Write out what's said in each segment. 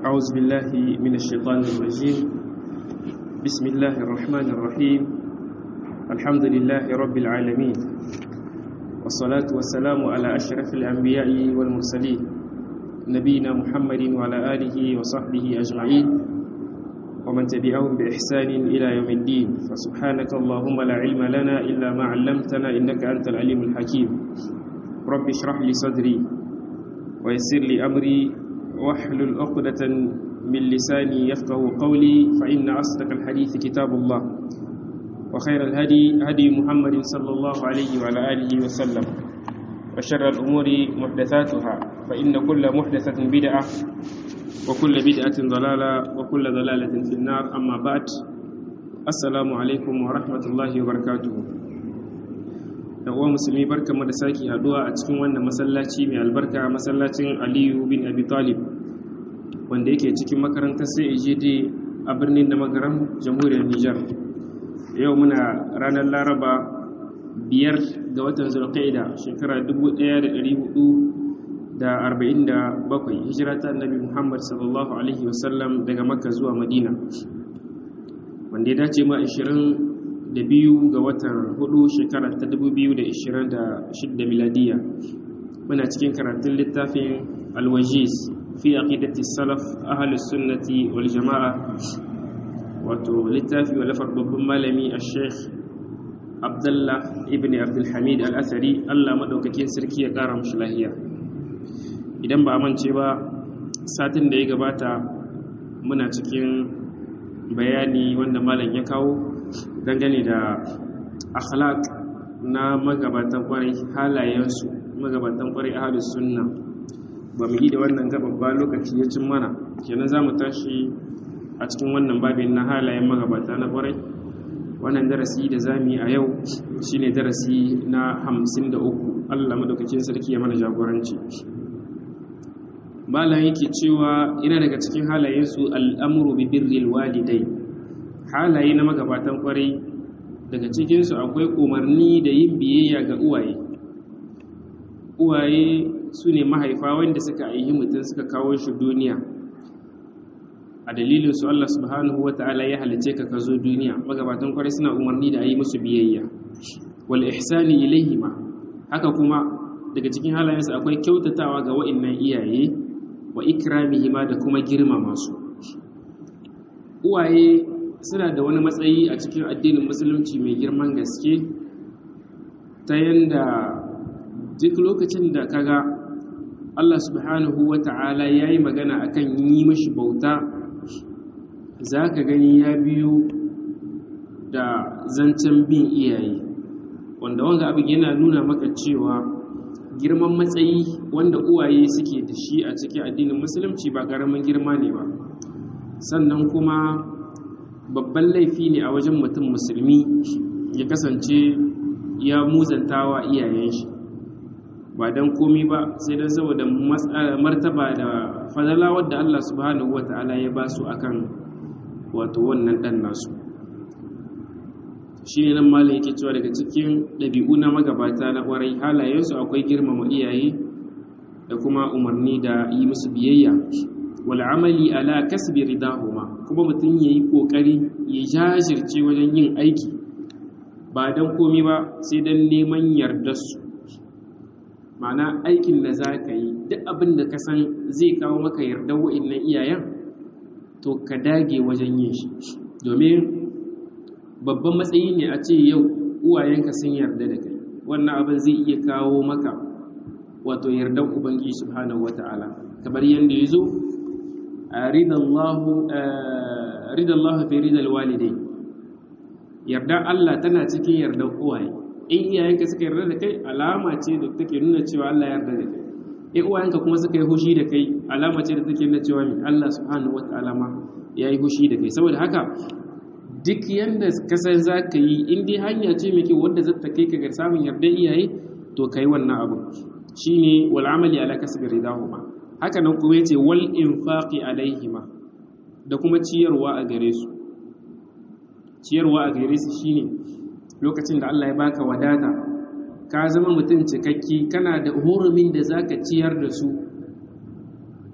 أعوذ بالله من الشيطان الرجيم بسم الله الرحمن الرحيم الحمد لله رب العالمين والصلاة والسلام على أشرف الأنبياء والمرسلين نبينا محمد وعلى آله وصحبه أجمعين ومن تبعهم بإحسان إلى يوم الدين فسبحانك اللهم لا علم لنا إلا ما علمتنا إنك أنت العليم الحكيم رب اشرح لي صدري ويسر لي أمري واحلل عقدة من لساني يفقه قولي فإن أصدق الحديث كتاب الله وخير الهدي هدي محمد صلى الله عليه وعلى آله وسلم وشر الأمور محدثاتها فإن كل محدثة بدعة وكل بدعة ضلالة وكل ضلالة في النار أما بعد السلام عليكم ورحمة الله وبركاته da uwa musulmi barka mu da sake haduwa a cikin wannan masallaci mai albarka masallacin aliyu bin abi talib wanda yake cikin makarantar sai ejede a birnin da magaran jamhuriyar nijar yau muna ranar laraba biyar ga watan zulqaida shekara 1447 hijira ta annabi muhammad sallallahu alaihi wasallam daga makka zuwa madina wanda ya dace ma 20 da biyu ga watan hudu shekara ta 2026 miladiya muna cikin karatun littafin alwajiz fi aqidati salaf ahlus sunnati wal jama'a wato littafi walafar babban malami a sheikh abdullah ibn abdulhamid al-athari allah maɗaukakin sarki ya ƙara mashi lahiya idan ba amince ba satin da ya gabata muna cikin bayani wanda malam ya kawo dangane da akhlaq na magabatan kwarai halayensu magabatan kwarai ahlus sunna ba mu yi da wannan gababba lokaci ya cin mana kenan za mu tashi a cikin wannan babin na halayen magabata na kwarai wannan darasi da za mu yi a yau shine darasi na hamsin da uku allah madaukakin sarki ya mana jagoranci malam yake cewa ina daga cikin halayensu al'amuru bi birril walidai halaye na magabatan kwarai daga cikinsu akwai umarni da yin biyayya ga uwaye uwaye su ne mahaifa wanda suka aihi mutum suka kawo shi duniya a dalilin su Allah subhanahu wa ta'ala ya halice ka ka zo duniya magabatan kwarai suna umarni da a yi musu biyayya wal ihsani ilaihima haka kuma daga cikin halayensu akwai kyautatawa ga wa'annan iyaye wa ikramihima da kuma girmama su uwaye suna da wani matsayi a cikin addinin musulunci mai girman gaske ta yanda duk lokacin da kaga Allah subhanahu wa ta'ala ya yi magana akan yi mashi bauta za ka gani ya biyu da zancen bin iyaye wanda wanga abin yana nuna maka cewa girman matsayi wanda uwaye suke da shi a cikin addinin musulunci ba ƙaramin girma ne ba sannan kuma babban laifi ne a wajen mutum musulmi ya kasance ya muzantawa iyayen shi ba don komi ba sai don saboda martaba da fadala wadda Allah subhanahu wa ta'ala ya ba su akan wato wannan ɗan nasu shi ne nan malin yake cewa daga cikin ɗabi'u na magabata na ƙwarai halayensu akwai girmama iyaye da kuma umarni da yi musu biyayya wal amali ala kasbi ridahuma kuma mutum yayi kokari ya jajirce wajen yin aiki ba dan komi ba sai dan neman yardar su ma'ana aikin da za ka yi duk abin da ka san zai kawo maka yardar wa'annan iyayen to ka dage wajen yin shi domin babban matsayi ne a ce yau uwayenka sun yarda da kai wannan abin zai iya kawo maka wato yardar ubangiji subhanahu wata'ala kamar yadda ya zo ridallahu fi ridal walidai yarda Allah tana cikin yardar uwaye in iyayenka suka yarda da kai alama ce da take nuna cewa Allah yarda da kai in uwayenka kuma suka yi hushi da kai alama ce da take nuna cewa Allah subhanahu wataala ma ya yi hushi da kai saboda haka duk yanda ka san za ka yi in dai hanya ce mai kyau wadda zata kai ka ga samun yardar iyaye to kai wannan abu shine wal amali ala kasbi ridahuma haka nan kuma yace wal infaqi alaihima da kuma ciyarwa a gare su ciyarwa a gare su shine lokacin da Allah ya baka wadata ka zama mutum cikakki kana da hurumin da zaka ciyar da su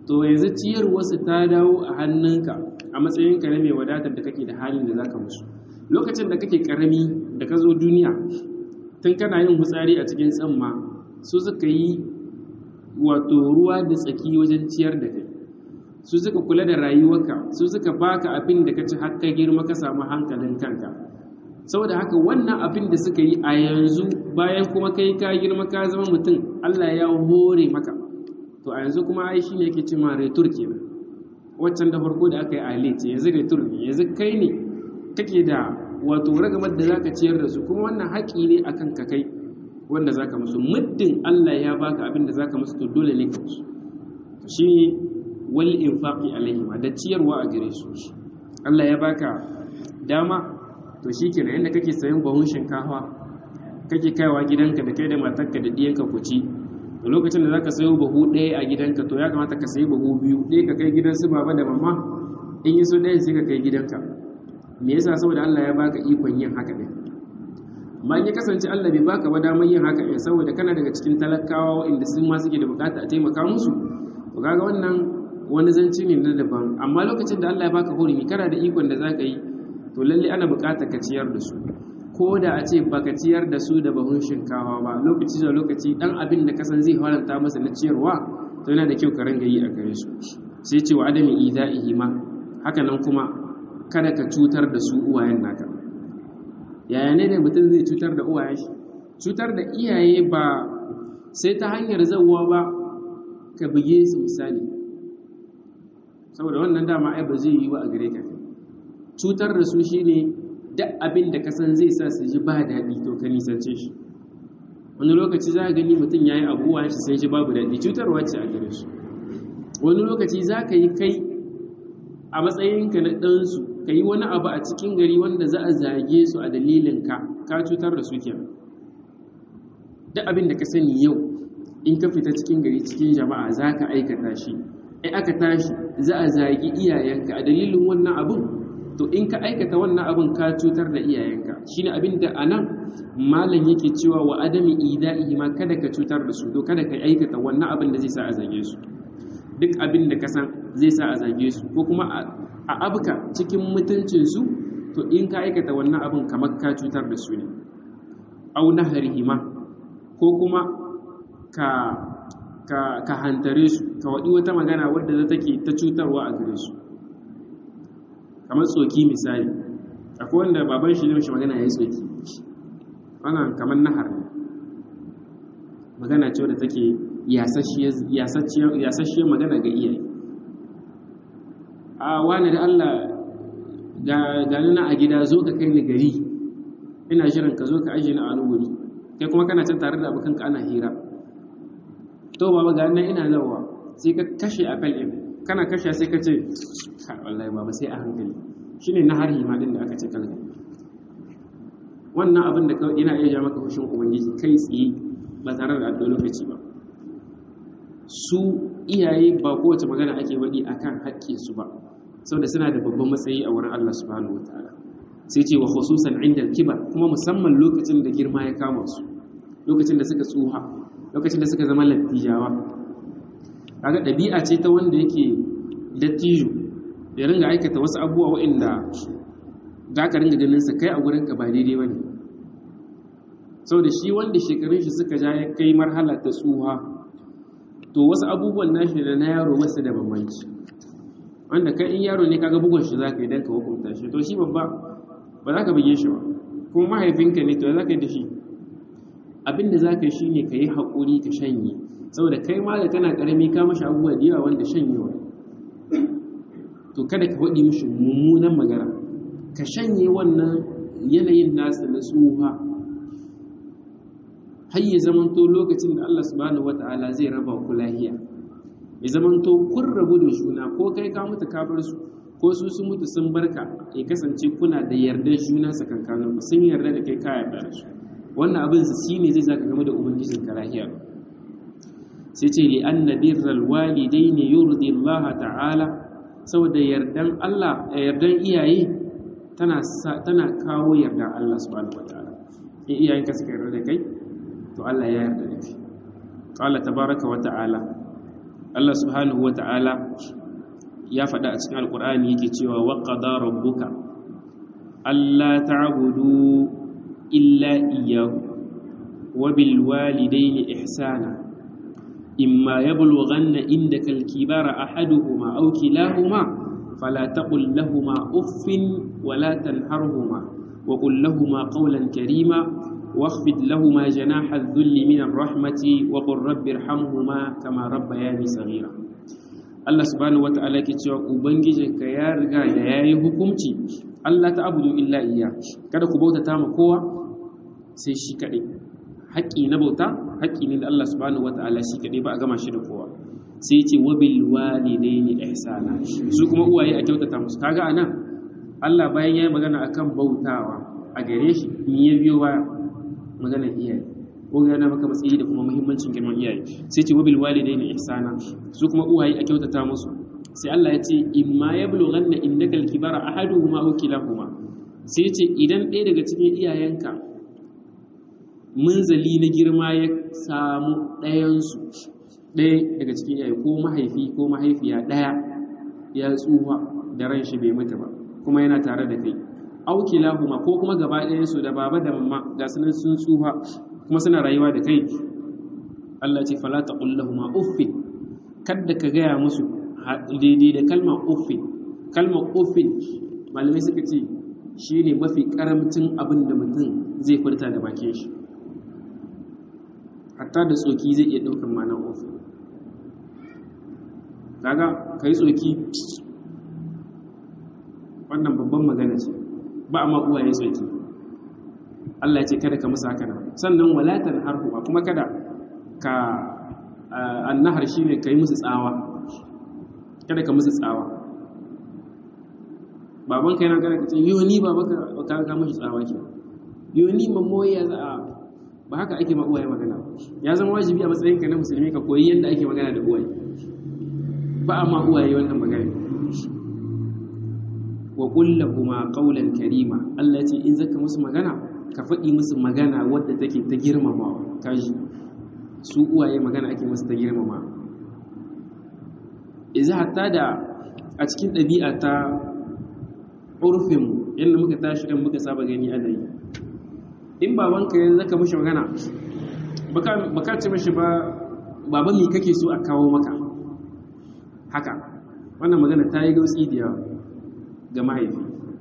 to yanzu ciyarwarsu ta dawo a hannunka a matsayinka na mai wadatar da kake da halin da zaka musu lokacin da kake karami da ka zo duniya tun kana yin hutsari a cikin tsamma su suka yi wato ruwa da tsaki wajen ciyar da kai su suka kula da rayuwarka su suka baka abin da ka ci har ka girma ka samu hankalin kanka saboda haka wannan abin da suka yi a yanzu bayan kuma kai ka girma ka zama mutum Allah ya hore maka to a yanzu kuma ai shine yake cewa retur kenan waccan da farko da aka yi ale ce yanzu retur ne yanzu kai ne kake da wato ragamar da zaka ciyar da su kuma wannan haƙi ne akan ka kai wanda zaka musu muddin Allah ya baka abin da zaka musu to dole ne ka musu to shi wal infaqi alaihim da ciyarwa a gare su Allah ya baka dama to shikenan yanda kake sayan bahun shinkafa kake kaiwa gidanka da kai da matarka da diyanka ku ci to lokacin da zaka sayo bahu ɗaya a gidanka to ya kamata ka sayi bahu biyu ɗaya ka kai gidan su baba da mama in yi so ɗaya sai ka kai gidanka me yasa saboda Allah ya baka ikon yin haka ɗin amma in ya kasance Allah bai baka ba damar yin haka ɗin saboda kana daga cikin talakawa inda sun ma suke da bukata a taimaka musu to kaga wannan wani zanci ne na daban amma lokacin da Allah ya baka hurumi kana da ikon da zaka yi to lalle ana bukatar ka ciyar da su ko da a ce baka ciyar da su da bahun shinkawa ba lokaci da lokaci dan abin da kasan zai faranta masa na ciyarwa to yana da kyau ka ranga yi a gare su sai ce wa adami idaihi ma haka nan kuma kada ka cutar da su uwayen naka yaya ne da mutum zai cutar da uwayen shi cutar da iyaye ba sai ta hanyar zawwa ba ka buge su misali saboda wannan dama ai ba zai yi wa a gare ka cutar da su shine duk abin da kasan zai sa su ji ba daɗi to ka nisance shi wani lokaci za a gani mutum ya yi abubuwa shi sai shi babu daɗi cutarwa ce a gare su wani lokaci za ka yi kai a matsayinka na ɗansu ka yi wani abu a cikin gari wanda za a zage su a dalilin ka ka cutar da su kenan duk abin da ka sani yau in ka fita cikin gari cikin jama'a za ka aikata shi in aka tashi za a zagi iyayenka a dalilin wannan abin to in ka aikata wannan abin ka cutar da iyayenka shine abin da anan malam yake cewa wa adami ida'ihi ma kada ka cutar da su to kada ka aikata wannan abin da zai sa a zage su duk abin da ka san zai sa a zage su ko kuma a abuka cikin mutuncin su to in ka aikata wannan abin kamar ka cutar da su ne au naharihima ko kuma ka ka ka hantare su ka wadi wata magana wadda za take ta cutarwa a gare su kamar tsoki misali akwai wanda baban shi ne shi magana ya yi tsoki wannan kamar nahar magana ce wadda take yasasshiyar magana ga iyaye a wani da Allah ga na a gida zo ka kai ni gari ina shirin ka zo ka ajiye na a wuri kai kuma kana can tare da abokanka ana hira to baba ga nan ina zawa sai ka kashe a kal'in kana kashe sai ka ce wallahi baba sai a hankali shine na harhi ma din da aka ce kalga wannan abin da yana iya ja maka fushin ubangiji kai tsaye ba tare da addu'a lokaci ba su iyaye ba kowace magana ake waɗi akan haƙƙin su ba saboda suna da babban matsayi a wurin Allah subhanahu wataala sai ce wa khususan inda kibar kuma musamman lokacin da girma ya kama su lokacin da suka tsuha lokacin da suka zama lattijawa kaga ɗabi'a ce ta wanda yake dattijo ya ringa aikata wasu abubuwa waɗanda za ka ringa ganin sa kai a gurin ka ba daidai ba ne sau da shi wanda shekarun shi suka ja ya kai marhala ta tsuha to wasu abubuwan nashi da na yaro wasu da bambanci wanda kai in yaro ne kaga bugun shi za ka yi don ka hukunta shi to shi babba ba za ka buge shi ba kuma mahaifinka ne to za ka yi da shi abin da za ka yi shi ne ka yi haƙuri ka shanye saboda kai ma da kana ƙarami ka mashi abubuwa da yawa wanda shanyewa to kada ka faɗi mishi mummunan magana ka shanye wannan yanayin nasa na tsuha har ya zamanto lokacin da Allah subhanahu wata'ala zai raba ku lahiya ya zamanto kun rabu da juna ko kai ka mutu ka bar su ko su sun mutu sun barka ya kasance kuna da yardar juna sakankanin ku sun yarda da kai ka yarda da su wannan abin su shine zai zaka game da ubangijin ka lahiya sai ce li anna birral walidaini yurdi Allah ta'ala saboda yardan Allah yardan iyaye tana tana kawo yardan Allah subhanahu wataala in iyayenka suka yarda da kai to Allah ya yarda da kai qala tabaraka wa ta'ala Allah subhanahu wata'ala ya faɗa a cikin alkur'ani yake cewa wa qada rabbuka alla ta'budu illa iyyahu wa bil walidayni ihsana imma yablughanna indaka al-kibara ahaduhuma aw kilahuma fala taqul lahumā uffin wa la tanharhumā wa qul lahumā qawlan karīmā واخفض لهما جناح الذل من الرحمة وقل رب ارحمهما كما ربياني صغيرا Allah subhanahu wata'ala ke cewa ubangijinka ya riga da yayi hukunci Allah ta abudu illa iya kada ku bautata ma kowa sai shi kadai haƙƙi na bauta haƙƙi ne da Allah subhanahu wata'ala shi kadai ba a gama shi da kowa sai ya ce wa bil walidaini ihsana su kuma uwaye a kyautata musu kaga anan Allah bayan yayi magana akan bautawa a gare shi me ya biyo baya maganar iyaye ko yana maka matsayi da kuma muhimmancin girman iyaye sai ce wabil walidaini ihsana su kuma uwaye a kyautata musu sai Allah ya ce imma yablughanna indaka al-kibara ahaduhuma aw kilahuma sai ce idan ɗaya daga cikin iyayenka munzali na girma ya samu ɗayansu ɗaya daga cikin iyaye ko mahaifi ko mahaifiya ɗaya ya tsufa da ran shi bai mutu ba kuma yana tare da kai auki lahuma ko kuma gaba ɗayansu da baba da mamma ga sunan sun tsufa kuma suna rayuwa da kai Allah ce fala taqul lahumma uffin kadda ka gaya musu daidai da kalmar uffin kalmar uffin malamai suka ce shine mafi karamcin abin da mutum zai furta da bakin shi hatta da tsoki zai iya ɗaukar ma'anar uffin kaga kai tsoki wannan babban magana ce ba a ma uwaye tsoki Allah ya ce kada ka musu haka nan sannan walatan harhu kuma kada ka annahar shine kai musu tsawa kada ka musu tsawa baban ka yana kada ka ce yo ni baba ka ka ka mushi tsawa ke yo ni mammo ya za a ba haka ake ma uwaye magana ya zama wajibi a matsayin ka na musulmi ka koyi yadda ake magana da uwaye ba a ma uwaye wannan magana wa kullahuma qawlan karima Allah ya ce in zaka musu magana ka faɗi musu magana wadda take ta girmamawa kaji su uwaye magana ake musu ta girmama idan hatta da a cikin ɗabi'a ta urfin yadda muka tashi kan muka saba gani ana yi in babanka yanzu zaka mishi magana baka ce mishi ba baba me kake so a kawo maka haka wannan magana ta yi gautsi da yawa ga mahaifi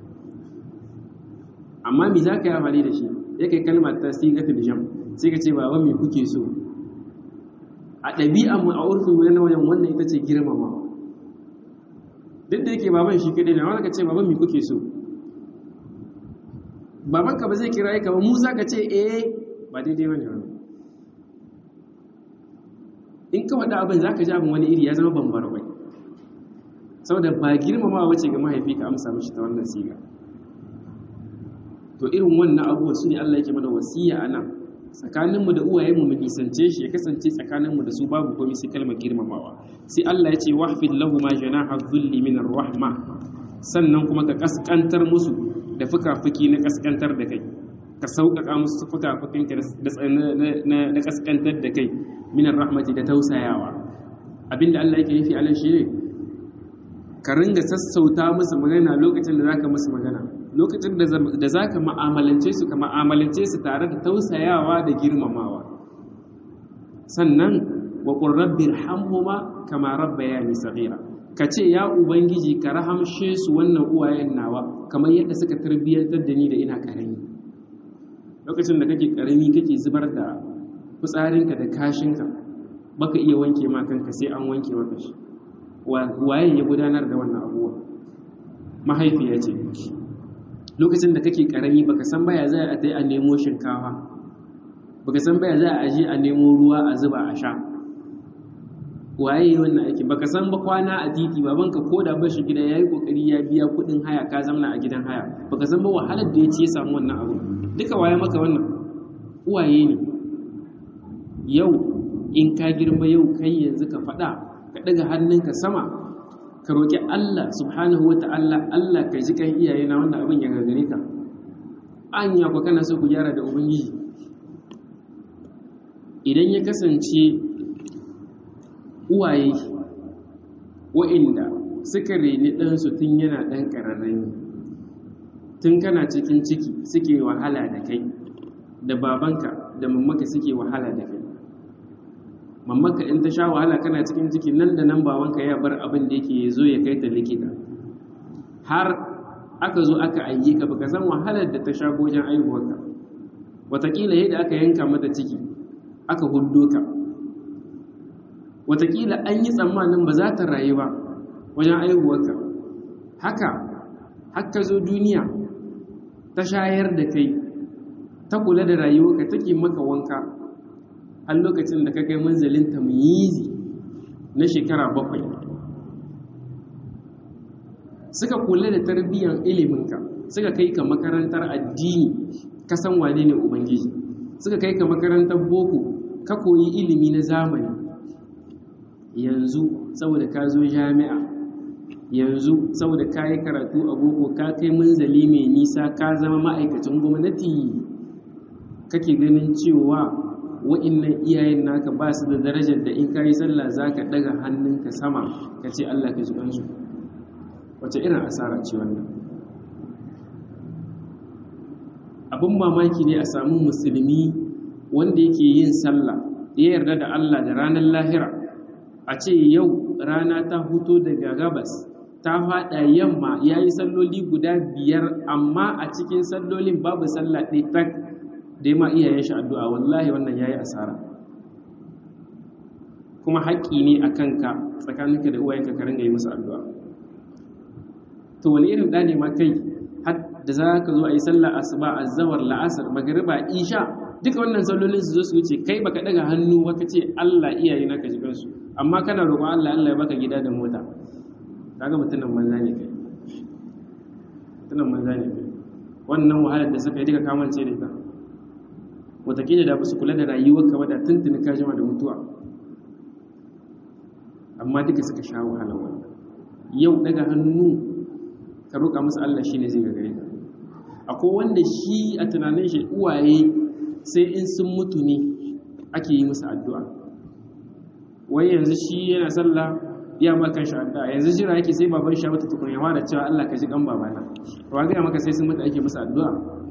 amma mi za ka yi amfani da shi ya kai kalmar ta sigatul jam sai ka ce baba me kuke so a ɗabi'an mu a urfin mu na wajen wannan ita ce girmama duk da yake baban shi kadai na wanda ka ce baban me kuke so baban ka ba zai kira ka ba musa ka ce eh ba daidai bane wannan in ka faɗa abin za ka ji abin wani iri ya zama bambara bai saboda ba girmamawa wace ga mahaifi ka amsa mishi ta wannan siga to irin wannan abubuwa su ne Allah yake mana wasiya a nan tsakaninmu da uwayenmu mu nisance shi ya kasance tsakaninmu da su babu komai sai kalmar girmamawa sai Allah ya ce wahfid lahu ma janaha dhulli min rahma sannan kuma ka kaskantar musu da fuka-fuki na kaskantar da kai ka sauƙaƙa musu fuka-fukinka na kaskantar da kai min rahmati da tausayawa abinda Allah yake nufi alan shi ne ka ringa sassauta musu magana lokacin da zaka musu magana lokacin da zaka ma'amalance su ka ma'amalance su tare da tausayawa da girmamawa sannan wa qur rabbi irhamhuma kama rabbayani saghira ka ce ya ubangiji ka rahamshe su wannan uwayen nawa kamar yadda suka tarbiyyantar da ni da ina karami lokacin da kake karami kake zubar da fitsarinka da kashinka baka iya wanke ma kanka sai an wanke maka shi waye ya gudanar da wannan abuwa mahaifiya ce lokacin da kake karami baka san baya za a tai a nemo shinkafa baka san baya za a je a nemo ruwa a zuba a sha waye wannan aiki baka san ba kwana a titi babanka ko da bashi gida yayi kokari ya biya kudin haya ka zamna a gidan haya baka san ba wahalar da ya ci ya samu wannan abu duka waye maka wannan uwaye ne yau in ka girma yau kai yanzu ka faɗa ka ɗaga hannunka sama ka roƙi Allah subhanahu wa ta'ala Allah ka ji kan iyaye na wannan abin ya gagare ka anya ku kana so ku gyara da ubangiji idan ya kasance uwaye wa'inda suka reni ɗansu tun yana ɗan ƙararrami tun kana cikin ciki suke wahala da kai da babanka da mammaka suke wahala da kai mammaka in ta sha wahala kana cikin ciki nan da nan babanka ya bar abin da yake zo ya kai ta likita har aka zo aka ayi ka baka san wahalar da ta sha gojen aihuwarka watakila yadda aka yanka mata ciki aka huddo ka watakila an yi tsammanin ba za ta rayu ba wajen aihuwarka haka haka zo duniya ta shayar da kai ta kula da rayuwarka take maka wanka har lokacin da ka kai manzalin tamyizi na shekara bakwai suka kula da tarbiyyar iliminka suka kai ka makarantar addini ka san wane ne ubangiji suka kai ka makarantar boko ka koyi ilimi na zamani yanzu saboda ka zo jami'a yanzu saboda ka yi karatu a boko ka kai munzali mai nisa ka zama ma'aikacin gwamnati kake ganin cewa wa'innan iyayen naka ba su da darajar da in ka yi sallah za ka ɗaga hannunka sama ka ce allah ka ji kansu wace irin asara ce wannan abin mamaki ne a samu musulmi wanda yake yin sallah ya yarda da allah da ranar lahira a ce yau rana ta huto daga gabas ta faɗa yamma ya yi salloli guda biyar amma a cikin sallolin babu sallah ɗaya tak da ya ma iyayen shi addu'a wallahi wannan ya yi asara kuma haƙƙi ne a kanka tsakaninka da uwayenka ka ringa yi musu addu'a to wani irin ɗa ne ma kai har da za ka zo a yi sallah asuba azawar la'asar magariba isha duka wannan sallolin su zo su wuce kai baka daga hannu baka ce Allah iyaye naka ji kansu amma kana roƙon Allah Allah ya baka gida da mota kaga mutumin manza ne kai mutumin manza ne kai wannan wahalar da suka yi duka kamance da ita wataƙila da ba su kula da rayuwarka ba da tuntuni ka jima da mutuwa amma duka suka sha wahalar wannan yau daga hannu ka roƙa musu Allah shine zai gagare ka akwai wanda shi a tunanin shi uwaye sai in sun mutu ne ake yi musu addu'a wai yanzu shi yana sallah ya ma kan shi addu'a yanzu jira yake sai baban shi wata tukun yawa da cewa Allah ka ji kan babana wa ga maka sai sun mutu ake musu addu'a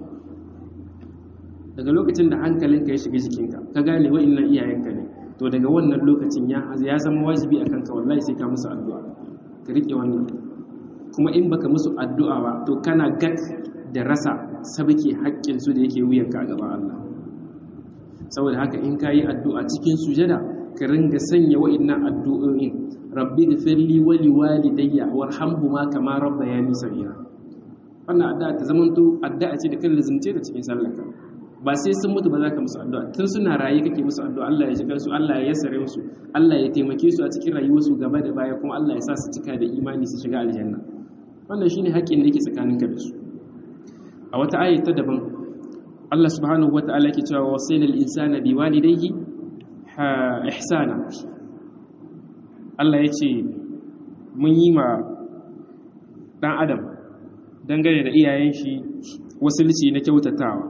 daga lokacin da hankalinka ya shiga jikinka ka gane wa'annan iyayenka ne to daga wannan lokacin ya ya zama wajibi akan ka wallahi sai ka musu addu'a ka rike wannan kuma in baka musu addu'a ba to kana gat da rasa sabake haƙƙin su da yake wuyanka a gaban Allah saboda haka in ka yi addu'a cikin sujada ka ringa sanya wa'innan addu'o'in rabbi gafirli wali walidayya warhamhuma kama rabbayani saghira wannan addu'a ta zamanto addu'a ce da kan lazimce da cikin sallarka ba sai sun mutu ba za ka musu addu'a tun suna raye kake musu addu'a Allah ya shigar su Allah ya yassare musu Allah ya taimake su a cikin rayuwarsu gaba da baya kuma Allah ya sa su cika da imani su shiga aljanna wannan shine haƙƙin da yake tsakaninka da su a wata ayat ta daban Allah subhanahu wata'ala ke cewa wasaina al-insana biwalidayhi ihsana Allah ya ce mun yi ma dan adam dangane da iyayen shi wasilci na kyautatawa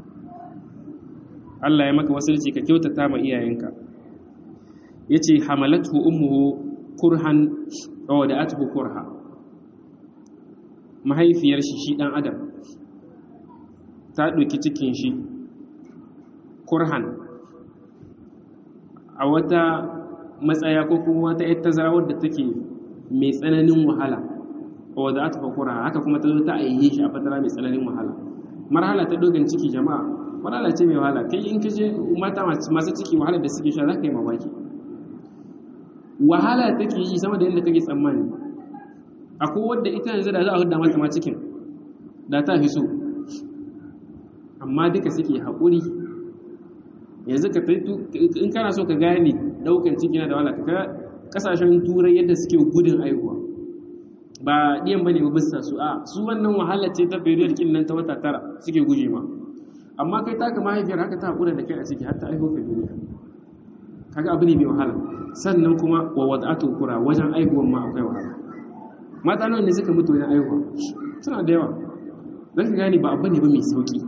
Allah ya maka wasilci ka kyautata ma iyayenka yace hamalathu ummuhu kurhan wa wada'atuhu kurha mahaifiyar shi shi dan adam ta ɗauki cikin shi kurhan a wata matsaya ko kuma wata yar tazara wadda take mai tsananin wahala wadda aka fakura haka kuma ta zo ta aihe shi a fatara mai tsananin wahala marhala ta dogon ciki jama'a marhala ce mai wahala kai in ka je mata masu ciki wahala da suke sha za ka yi mamaki wahala take yi sama da yadda kake tsammani akwai wadda ita yanzu da za a hudda mata ma cikin da ta fi so amma duka suke haƙuri yanzu ka in kana so ka gane ɗaukan ciki na da wala ka kasashen turai yadda suke gudun aihuwa ba ɗiyan ba ne ba bisa su a su wannan wahalar ce ta period kin nan ta wata tara suke guje ma amma kai taka mahaifiyar haka ta haƙura da kai a ciki har ta aiho ka duniya kaga abu ne mai wahala sannan kuma wa wada'atu kura wajen aihuwan ma akwai wahala mata nawa ne suka mutu wajen aihuwa suna da yawa zan ka gane ba abu ne ba mai sauki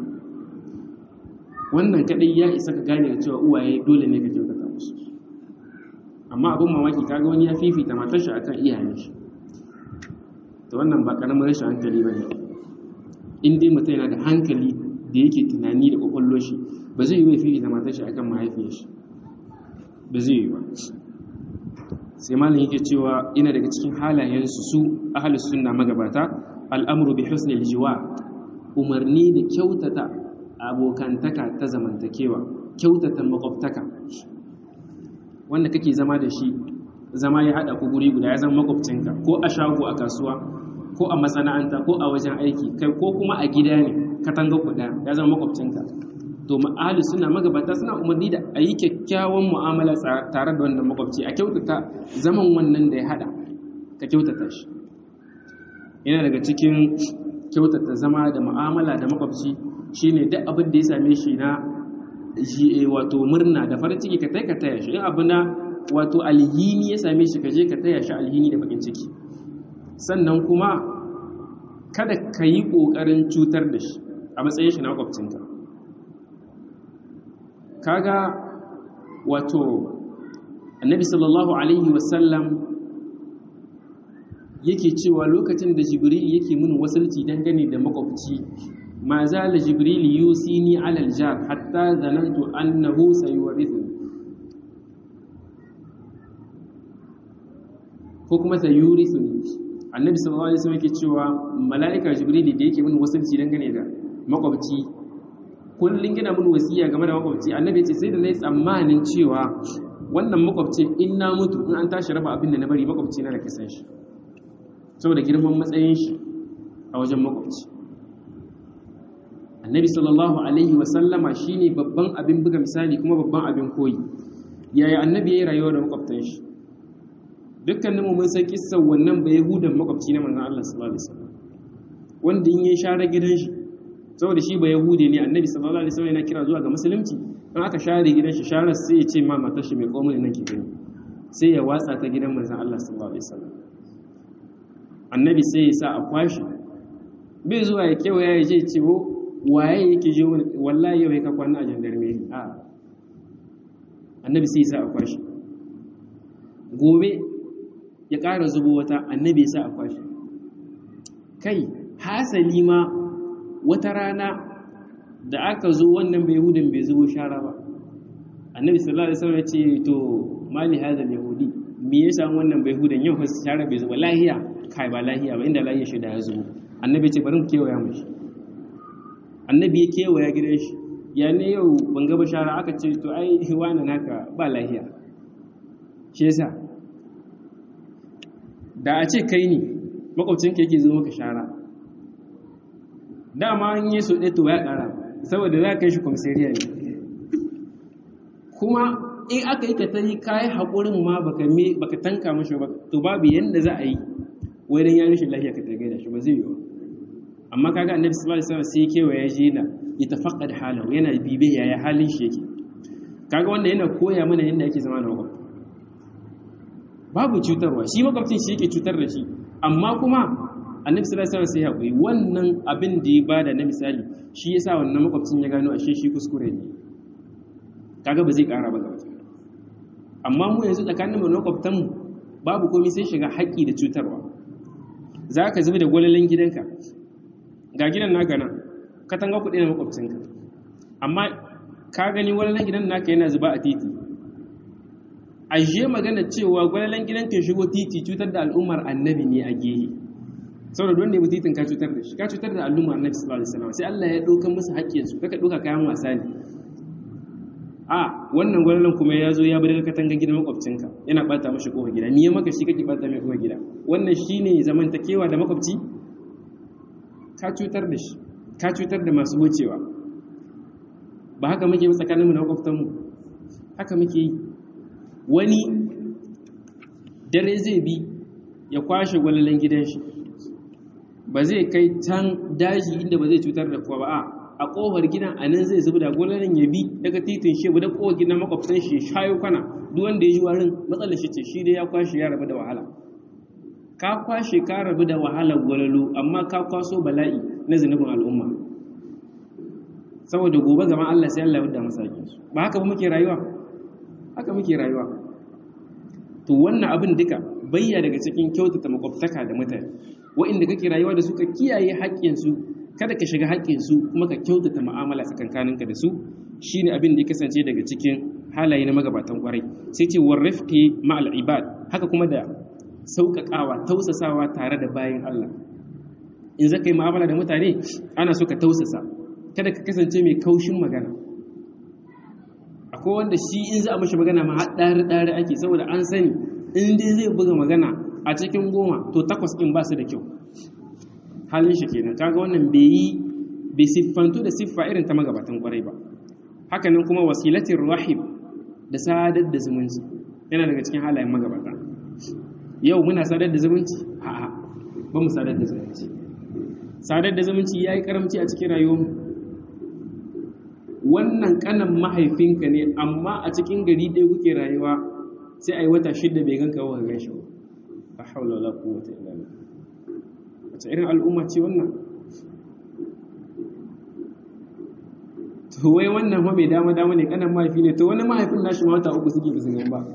wannan kadai ya isa ka gane da cewa uwaye dole ne ka kyautata musu amma abin mamaki kaga wani ya fifita matar shi akan iyayen shi to wannan ba karamin rashin hankali bane in dai mutum yana da hankali da yake tunani da kwakwallo shi ba zai yi wa fifita matar shi akan mahaifiyar shi ba zai yi ba sai malin yake cewa ina daga cikin halayensu su ahalus sunna magabata al'amuru bi husnil jiwa umarni da kyautata abokantaka ta zamantakewa kyautata makwabtaka wanda kake zama da shi zama ya haɗa ku guri guda ya zama makwabcinka ko a shago a kasuwa ko a masana'anta ko a wajen aiki kai ko kuma a gida ne katanga kuɗa ya zama makwabcinka to ahli suna magabata suna umarni da a yi kyakkyawan mu'amala tare da wannan makwabci a kyautata zaman wannan da ya hada ka kyautata shi yana daga cikin kyautata zama da mu'amala da makwabci shine duk abin da ya same shi na wato murna da farin ciki ka tai ka taya shi in abu na wato alhini ya same shi ka je ka taya shi alhini da bakin ciki sannan kuma kada ka yi ƙoƙarin cutar da shi a matsayin shi na makwabcinka kaga wato annabi sallallahu alaihi wasallam yake cewa lokacin da jibril yake mun wasalci dangane da makwabci ma zala jibril yusini alal jar hatta zanantu annahu sayurithu ko kuma sayurithu annabi sallallahu alaihi wasallam yake cewa mala'ika jibril da yake mun wasalci dangane da makwabci kullum gina mun wasiya game da makwabci annabi ce sai da nayi tsammanin cewa wannan makwabcin in na mutu in an tashi raba abin da na bari makwabci na da kasan shi saboda girman matsayin shi a wajen makwabci annabi sallallahu alaihi wa sallama shine babban abin buga misali kuma babban abin koyi yaya annabi yayi rayuwa da makwabtan shi dukkanin mu mun san kissan wannan ba yahudan makwabci na manzon Allah sallallahu alaihi wasallam wanda in ya share gidan shi saboda shi ba yahudi ne annabi sallallahu alaihi wasallam yana kira zuwa ga musulunci dan aka share gidan shi share sai ya ce ma matar shi mai komai nan ki gani sai ya watsa ta gidan manzon Allah sallallahu alaihi wasallam annabi sai ya sa a kwashi bai zuwa ya kewaya ya je ce wo waye yake je wallahi yau ka kwana a jandarmeri a annabi sai ya sa a kwashi gobe ya ƙara zubo wata annabi ya sa a kwashi kai hasali ma wata rana da aka zo wannan bai hudun bai zubo shara ba annabi sallallahu alaihi wasallam ya ce to mali hadha yahudi me ya samu wannan bai hudun yau shara bai zuba lahiya kai ba lahiya ba inda lahiya shi da ya zubo annabi ya ce bari mu kewaya mu shi annabi ya kewaya gidan shi ya ne yau ban ga shara aka ce to ai wani naka ba lahiya shi yasa da a ce kai ne makwabcinka yake zo maka shara dama an yi so ɗaya to ya ƙara saboda za ka yi shi kwamsariya ne kuma in aka yi ka ta yi kayi haƙurin ma baka tanka mashi ba to babu yadda za a yi wurin ya rashin lafiya ka tagay da shi ba zai yi ba amma kaga annabi sallallahu alaihi wasallam sai kewa ya je na ya tafaqqad halahu yana bibe yaya halin shi yake kaga wanda yana koya mana yadda ake zama da makwabta babu cutarwa shi makwabcin shi yake cutar da shi amma kuma annabi sallallahu alaihi wasallam sai haƙuri wannan abin da ya bada na misali shi yasa wannan makwabcin ya gano ashe shi kuskure ne kaga ba zai ƙara ba gaba amma mu yanzu tsakanin mu makwabtan mu babu komai sai shiga haƙƙi da cutarwa za ka zubi da gwalalan gidanka ga gidan naka nan katanga kuɗi na makwabcinka amma ka gani gwalalan gidan naka yana zuba a titi ajiye magana cewa gwalalan gidanka shigo titi cutar da al'ummar annabi ne a gehe saboda don ne titin ka cutar da shi ka cutar da al'ummar annabi sallallahu alaihi wasallam sai Allah ya dauka musu haƙƙin su kaka dauka kayan wasa ne a wannan gwalalan kuma ya zo ya bar katanga gidan makwabcinka yana bata mashi kofar gida ni ya maka shi kake bata mai kofar gida wannan shine zamantakewa da makwabci ka cutar da shi ka cutar da masu wucewa ba haka muke yi tsakaninmu da makwabtanmu haka muke yi wani dare zai bi ya kwashe gwalalan gidan shi ba zai kai can daji inda ba zai cutar da kowa ba a a kofar gidan a nan zai zuba da gwalalan ya bi daga titin shi da kofar gidan makwabtan shi shayo kana duk wanda ya ji warin matsalar shi ce shi dai ya kwashe ya rabu da wahala ka kwashe ka rabu da wahalar gwalalo amma ka kwaso bala'i na zunubin al'umma saboda gobe gaban Allah sai Allah ya wadda masakin su ba haka ba muke rayuwa haka muke rayuwa to wannan abin duka bayya daga cikin kyautata makwabtaka da mutane wa'inda kake rayuwa da su ka kiyaye haƙƙinsu kada ka shiga haƙƙinsu kuma ka kyautata mu'amala tsakankaninka da su shine abin da ya kasance daga cikin halaye na magabatan kwarai sai ce warrafqi ma'al ibad haka kuma da sauƙaƙawa tausasawa tare da bayan Allah in zaka yi mu'amala da mutane ana so ka tausasa kada ka kasance mai kaushin magana akwai wanda shi in za a mashi magana ma ɗari ɗari ake saboda an sani in dai zai buga magana a cikin goma to takwas ɗin ba su da kyau halin shi kenan kaga wannan bai yi bai siffantu da siffa irin ta magabatan kwarai ba hakanan kuma wasilatin rahim da sadar da zumunci yana daga cikin halayen magabata yau muna sadar da zumunci a'a ba mu sadar da zumunci sadar da zumunci ya yi karamci a cikin rayuwarmu wannan kanan mahaifinka ne amma a cikin gari ɗaya kuke rayuwa sai a yi wata shidda bai ganka wa gan shi ba haula wala quwwata illa billah wace irin al'umma ce wannan to wai wannan fa mai dama dama ne kanan mahaifi ne to wani mahaifin nashi ma wata uku suke bisin gan ba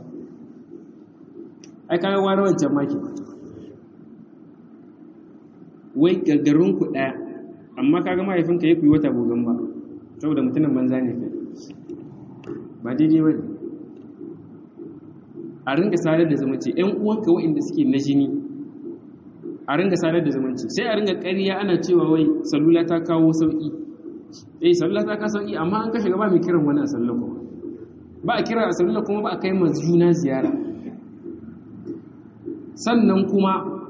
ai kaga wani wancan maki wai gaggarin ku daya amma kaga mahaifinka ya kuyi wata gogon ba saboda mutumin banza ne kai ba daidai ba a ringa sadar da zumunci ƴan uwanka waɗanda suke na jini a ringa sadar da zumunci sai a ringa ƙarya ana cewa wai salula ta kawo sauƙi eh salula ta kawo sauƙi amma an kashe gaba mai kiran wani a salula kuma ba a kira a salula kuma ba a kai ma juna ziyara sannan kuma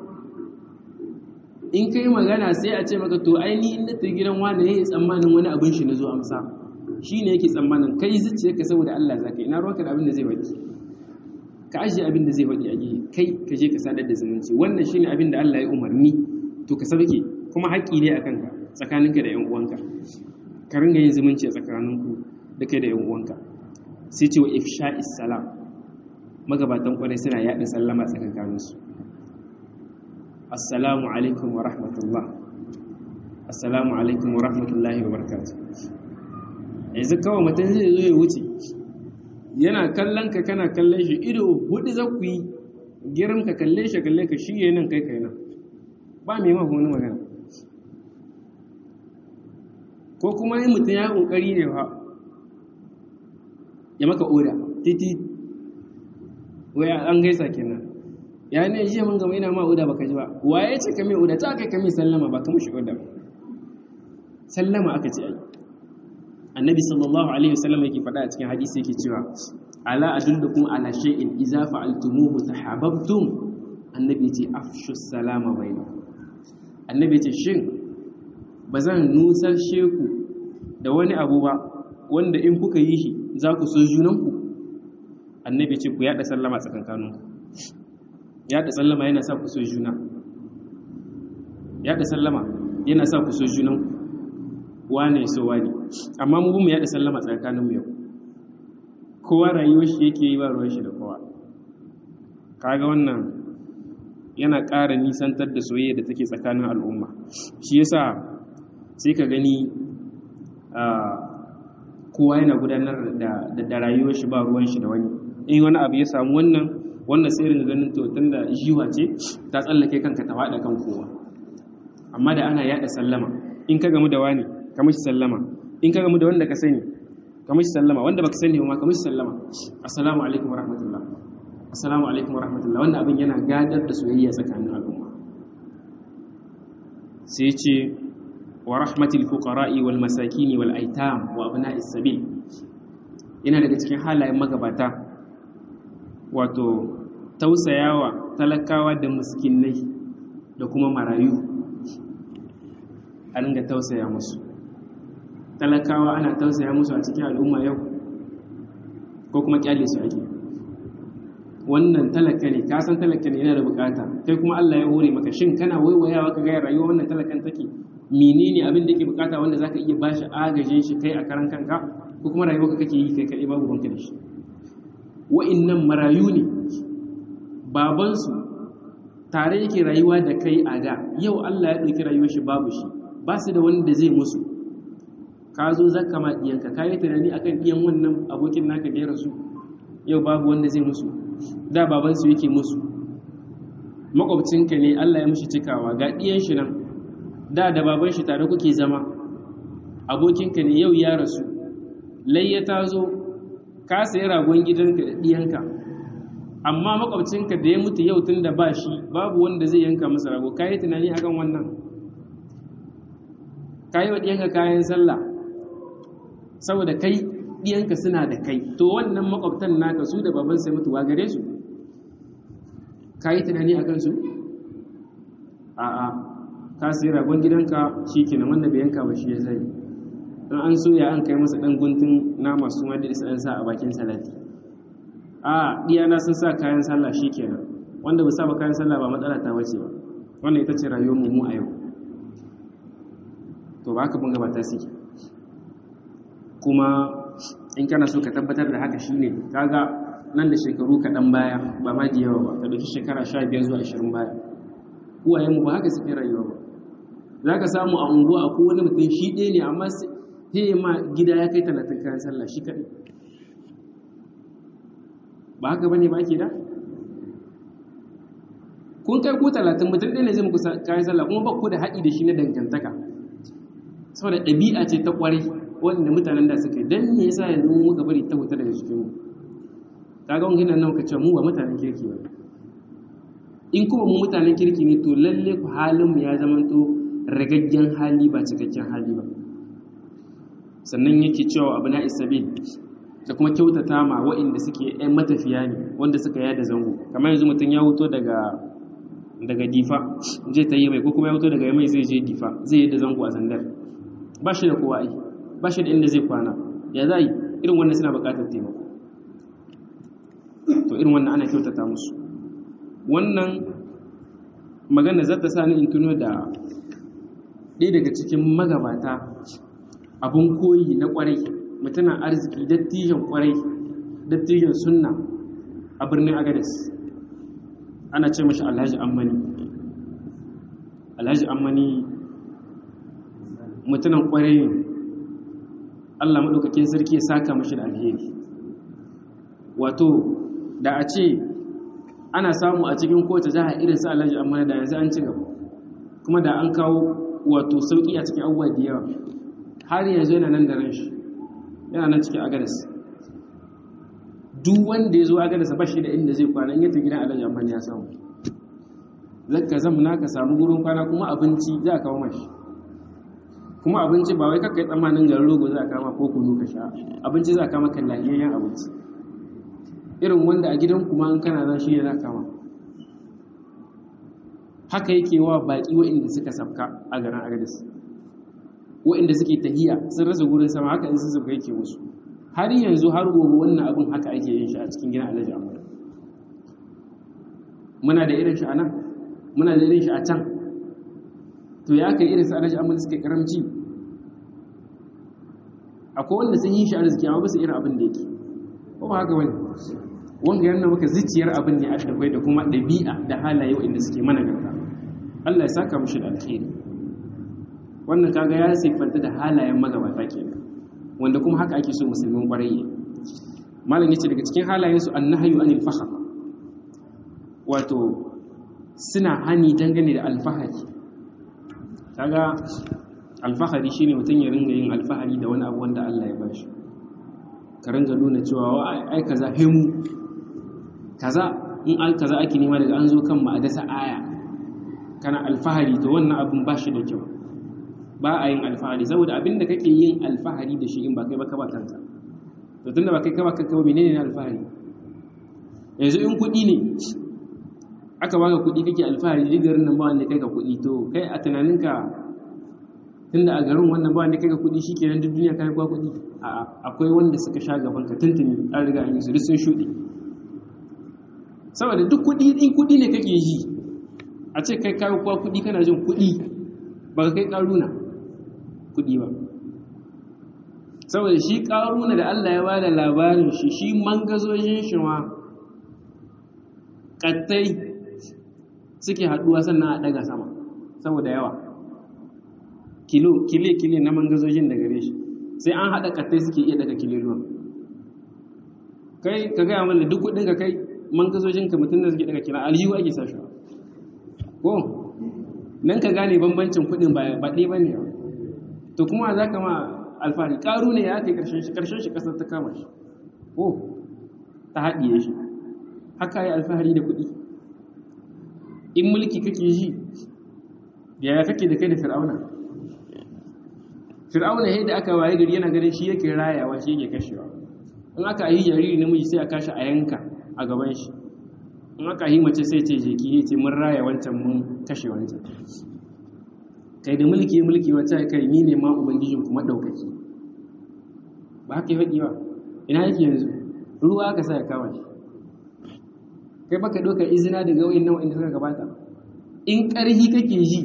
in kai magana sai a ce maka to ai ni inda ta gidan wani yayi tsammanin wani abin shi na zo amsa shi ne yake tsammanin kai zuciyarka saboda Allah zaka ina ruwanka da abin da zai faɗi ka ajiye abin da zai faɗi a gehe kai ka je ka sadar da zumunci wannan shine abin da Allah ya umarni to ka sauke kuma haƙƙi ne akan ka tsakaninka da ƴan uwanka ka ringa yin zumunci a tsakaninku da kai da ƴan uwanka sai ce wa ifsha'is salam magabatan kwarai suna yaɗa sallama tsakankaninsu assalamu alaikum wa rahmatullah assalamu alaikum wa rahmatullahi wa barakatuh yanzu kawai mutum zai zo ya wuce yana kallon ka kana kallon shi ido hudu za ku yi girin ka kalle shi kalle ka shi ya nan kai kai nan ba mai ma wani magana ko kuma yin mutum ya kokari ne fa ya maka oda titi waya an gaisa kenan ya ne jiya mun gama ina ma uda baka ji ba waye ce ka mai uda ta kai ka mai sallama ba ka mushi uda ba sallama aka ce ai annabi sallallahu alaihi wasallam yake faɗa a cikin hadisi yake cewa ala adullukum ala shay'in idza fa'altumuhu tahabbtum annabi ce afshu salama bainakum annabi ce shin bazan nusar sheku da wani abu ba wanda in kuka yi shi za ku so junanku annabi ce ku yada sallama tsakankaninku yada sallama yana sa ku so juna yada sallama yana sa ku so junan wane so wane amma mu mu yada sallama tsakanin mu yau kowa rayuwar shi yake yi ba ruwan shi da kowa kaga wannan yana ƙara nisantar da soyayya da take tsakanin al'umma shi yasa sai ka gani kowa yana gudanar da da rayuwar shi ba ruwan shi da wani in wani abu ya samu wannan wannan sai ringa ganin to tunda jiwa ce ta tsallake kanka ta faɗa kan kowa amma da ana yada sallama in ka gamu da wani ka mishi sallama in ka gamu da wanda ka sani ka mishi sallama wanda baka sani ba ka mishi sallama assalamu alaikum wa rahmatullah assalamu alaikum wa rahmatullah wannan abin yana gadar da soyayya tsakanin al'umma sai ce wa rahmatil fuqara'i wal masakin wal aitam wa abna'is sabil yana daga cikin halayen magabata wato tausayawa talakawa da muskinai da kuma marayu a ringa tausaya musu talakawa ana tausaya musu a cikin al'umma yau ko kuma kyale su ake wannan talaka ne ka san talaka ne yana da bukata kai kuma Allah ya hore maka shin kana waiwayawa ka ga rayuwa wannan talakan take menene abin da yake bukata wanda zaka iya bashi agajin shi kai a karan kanka ko kuma rayuwa kake yi kai kai babu banka da shi wa'innan marayu ne babansu tare yake rayuwa da kai a da yau Allah ya ɗauki rayuwar shi babu shi ba su da wanda zai musu ka zo za ka ma ɗiyanka ka yi tunani a kan ɗiyan wannan abokin naka da ya rasu yau babu wanda zai musu da babansu yake musu makwabcinka ne Allah ya mishi cikawa ga ɗiyan shi nan da da baban shi tare kuke zama abokinka ne yau ya rasu layya ta zo ka sayi ragon gidanka da ɗiyanka amma makwabcinka da ya mutu yau tun da ba shi babu wanda zai yanka masa rago ka yi tunani akan wannan ka yi wa ɗiyanka kayan sallah saboda kai ɗiyanka suna da kai to wannan makwabtan naka su da baban sai mutuwa gare su ka yi tunani a kansu a'a ka sai ragon gidanka shi ke na wanda bai yanka ba shi ya zai don an soya an kai masa ɗan guntun nama su ma da isa an sa a bakin salati a ɗiyana sun sa kayan sallah shi kenan wanda ba sa ba kayan sallah ba matsala ta wace ba wannan ita ce rayuwar mu a yau to ba haka bunga ba ta suke kuma in kana so ka tabbatar da haka shine kaga nan da shekaru kaɗan baya ba ma da yawa ba ka ɗauki shekara sha biyar zuwa ashirin baya uwayenmu ba haka suke rayuwa ba za ka samu a unguwa a kowane mutum shi ɗaya ne amma sai ma gida ya kai talatin kayan sallah shi kaɗai ba haka ba ne ba ke da kun kai ku talatin mutum ɗaya ne zai muku kayan sallah kuma ba ku da haɗi da shi na dangantaka saboda ɗabi'a ce ta ƙwarai wanda mutanen da suka yi don me yasa yanzu muka bari ta huta daga cikinmu kaga wani nan ka ce mu ba mutanen kirki ba in kuma mu mutanen kirki ne to lalle ku halin mu ya zama to ragaggen hali ba cikakken hali ba sannan yake cewa abu na isabil da kuma kyautata ma waɗanda suke yan matafiya ne wanda suka yada zango kamar yanzu mutum ya wuto daga daga difa zai ta yi mai ko kuma ya wuto daga mai zai je difa zai yada zango a sandar ba shi da kowa ai ba shi da inda zai kwana ya za yi irin wannan suna buƙatar taimako to irin wannan ana kyautata musu wannan magana za ta sa ni in tuno da ɗaya daga cikin magabata abin koyi na ƙwarai mutumin arziki dattijan ƙwarai dattijan sunna a birnin agadis ana ce mashi alhaji ammani alhaji ammani mutumin ƙwarai allah maɗaukakin sarki ya saka mashi da alheri wato da a ce ana samu a cikin kowace jiha irin su alhaji amma da yanzu an ci gaba kuma da an kawo wato sauki a cikin abubuwa da yawa har yanzu yana nan da ran shi yana nan cikin agadas duk wanda ya zo agadas ba shi da inda zai kwana in yata gidan alhaji amma ya samu zaka zamna ka samu gurin kwana kuma abinci za a kawo mashi kuma abinci ba wai kakkai tsammanin garin rogo za a kama ko kunu ka sha abinci za a kama kan lahiyayyen abinci irin wanda a gidan kuma an kana nan shi ne za kama haka yake wa baƙi waɗanda suka sabka a garin agadis waɗanda suke tahiya sun rasa gurin sama haka in sun sabka yake musu har yanzu har gobe wannan abin haka ake yin shi a cikin gidan alhaji amur muna da irin shi a nan muna da irin shi a can to ya kai irin su alhaji amur suke karamci akwai wanda sun yi shi arziki amma ba su irin abin da yake ko ba haka wani wanga yana maka zuciyar abin ne a dafai da kuma ɗabi'a da halaye waɗanda suke mana garka Allah ya saka mushi da alkhairi wannan kaga ya siffanta da halayen magabata kenan wanda kuma haka ake so musulmin ƙwarai malam yace daga cikin halayen su annahyu anil fakhr wato suna hani dangane da alfahari kaga alfahari shine mutum ya ringa yin alfahari da wani abu wanda Allah ya bashi ka ringa nuna cewa ai kaza himu kaza in al kaza ake nema daga an zo kan mu a dasa aya kana alfahari to wannan abin ba shi da kyau ba a yin alfahari saboda abin da kake yin alfahari da shi in ba kai ba ka ba kanka to tunda ba kai ka ba kanka ba menene ne alfahari yanzu in kuɗi ne aka baka kuɗi kake alfahari duk garin nan ba wanda kai ka kuɗi to kai a tunaninka tunda a garin wannan ba wanda kai ka kuɗi shikenan duk duniya kai kwa kuɗi a'a akwai wanda suka sha gaban ka tuntuni an riga an yi su duk sun shuɗe saboda duk kuɗi in kuɗi ne kake yi a ce kai kawo kuwa kuɗi kana jin kuɗi ba ka kai ƙaruna kuɗi ba saboda shi ƙaruna da Allah ya bada labarin shi shi mangazojin shi ma ƙattai suke haɗuwa sannan a ɗaga sama saboda yawa kilo kile kile na mangazojin da gare shi sai an haɗa ƙattai suke iya daga kililuwan kai ka gaya mana duk kuɗin ka kai mangazojin ka mutum da suke daga kira aljihu ake sa shi ko nan ka gane bambancin kuɗin ba ɗaya ba ne to kuma za ka ma alfahari ƙaru ne ya kai ƙarshen shi ƙarshen shi ƙasar ta kama shi ko ta haɗiye shi haka yi alfahari da kuɗi in mulki kake ji yaya kake da kai da fir'auna fir'auna yadda aka waye gari yana ganin shi yake rayawa shi yake kashewa in aka yi jariri namiji sai a kashi a yanka a gaban shi in aka yi mace sai ce jeki ya ce mun raya wancan mun kashe wancan kai da mulki mulki wacce kai ni ne ma ubangijin kuma ɗaukaki ba haka yi faɗi ba ina yake yanzu ruwa aka sa ya kama shi kai baka ɗaukar izina daga wa'in nan wa'in suka gabata in ƙarhi kake ji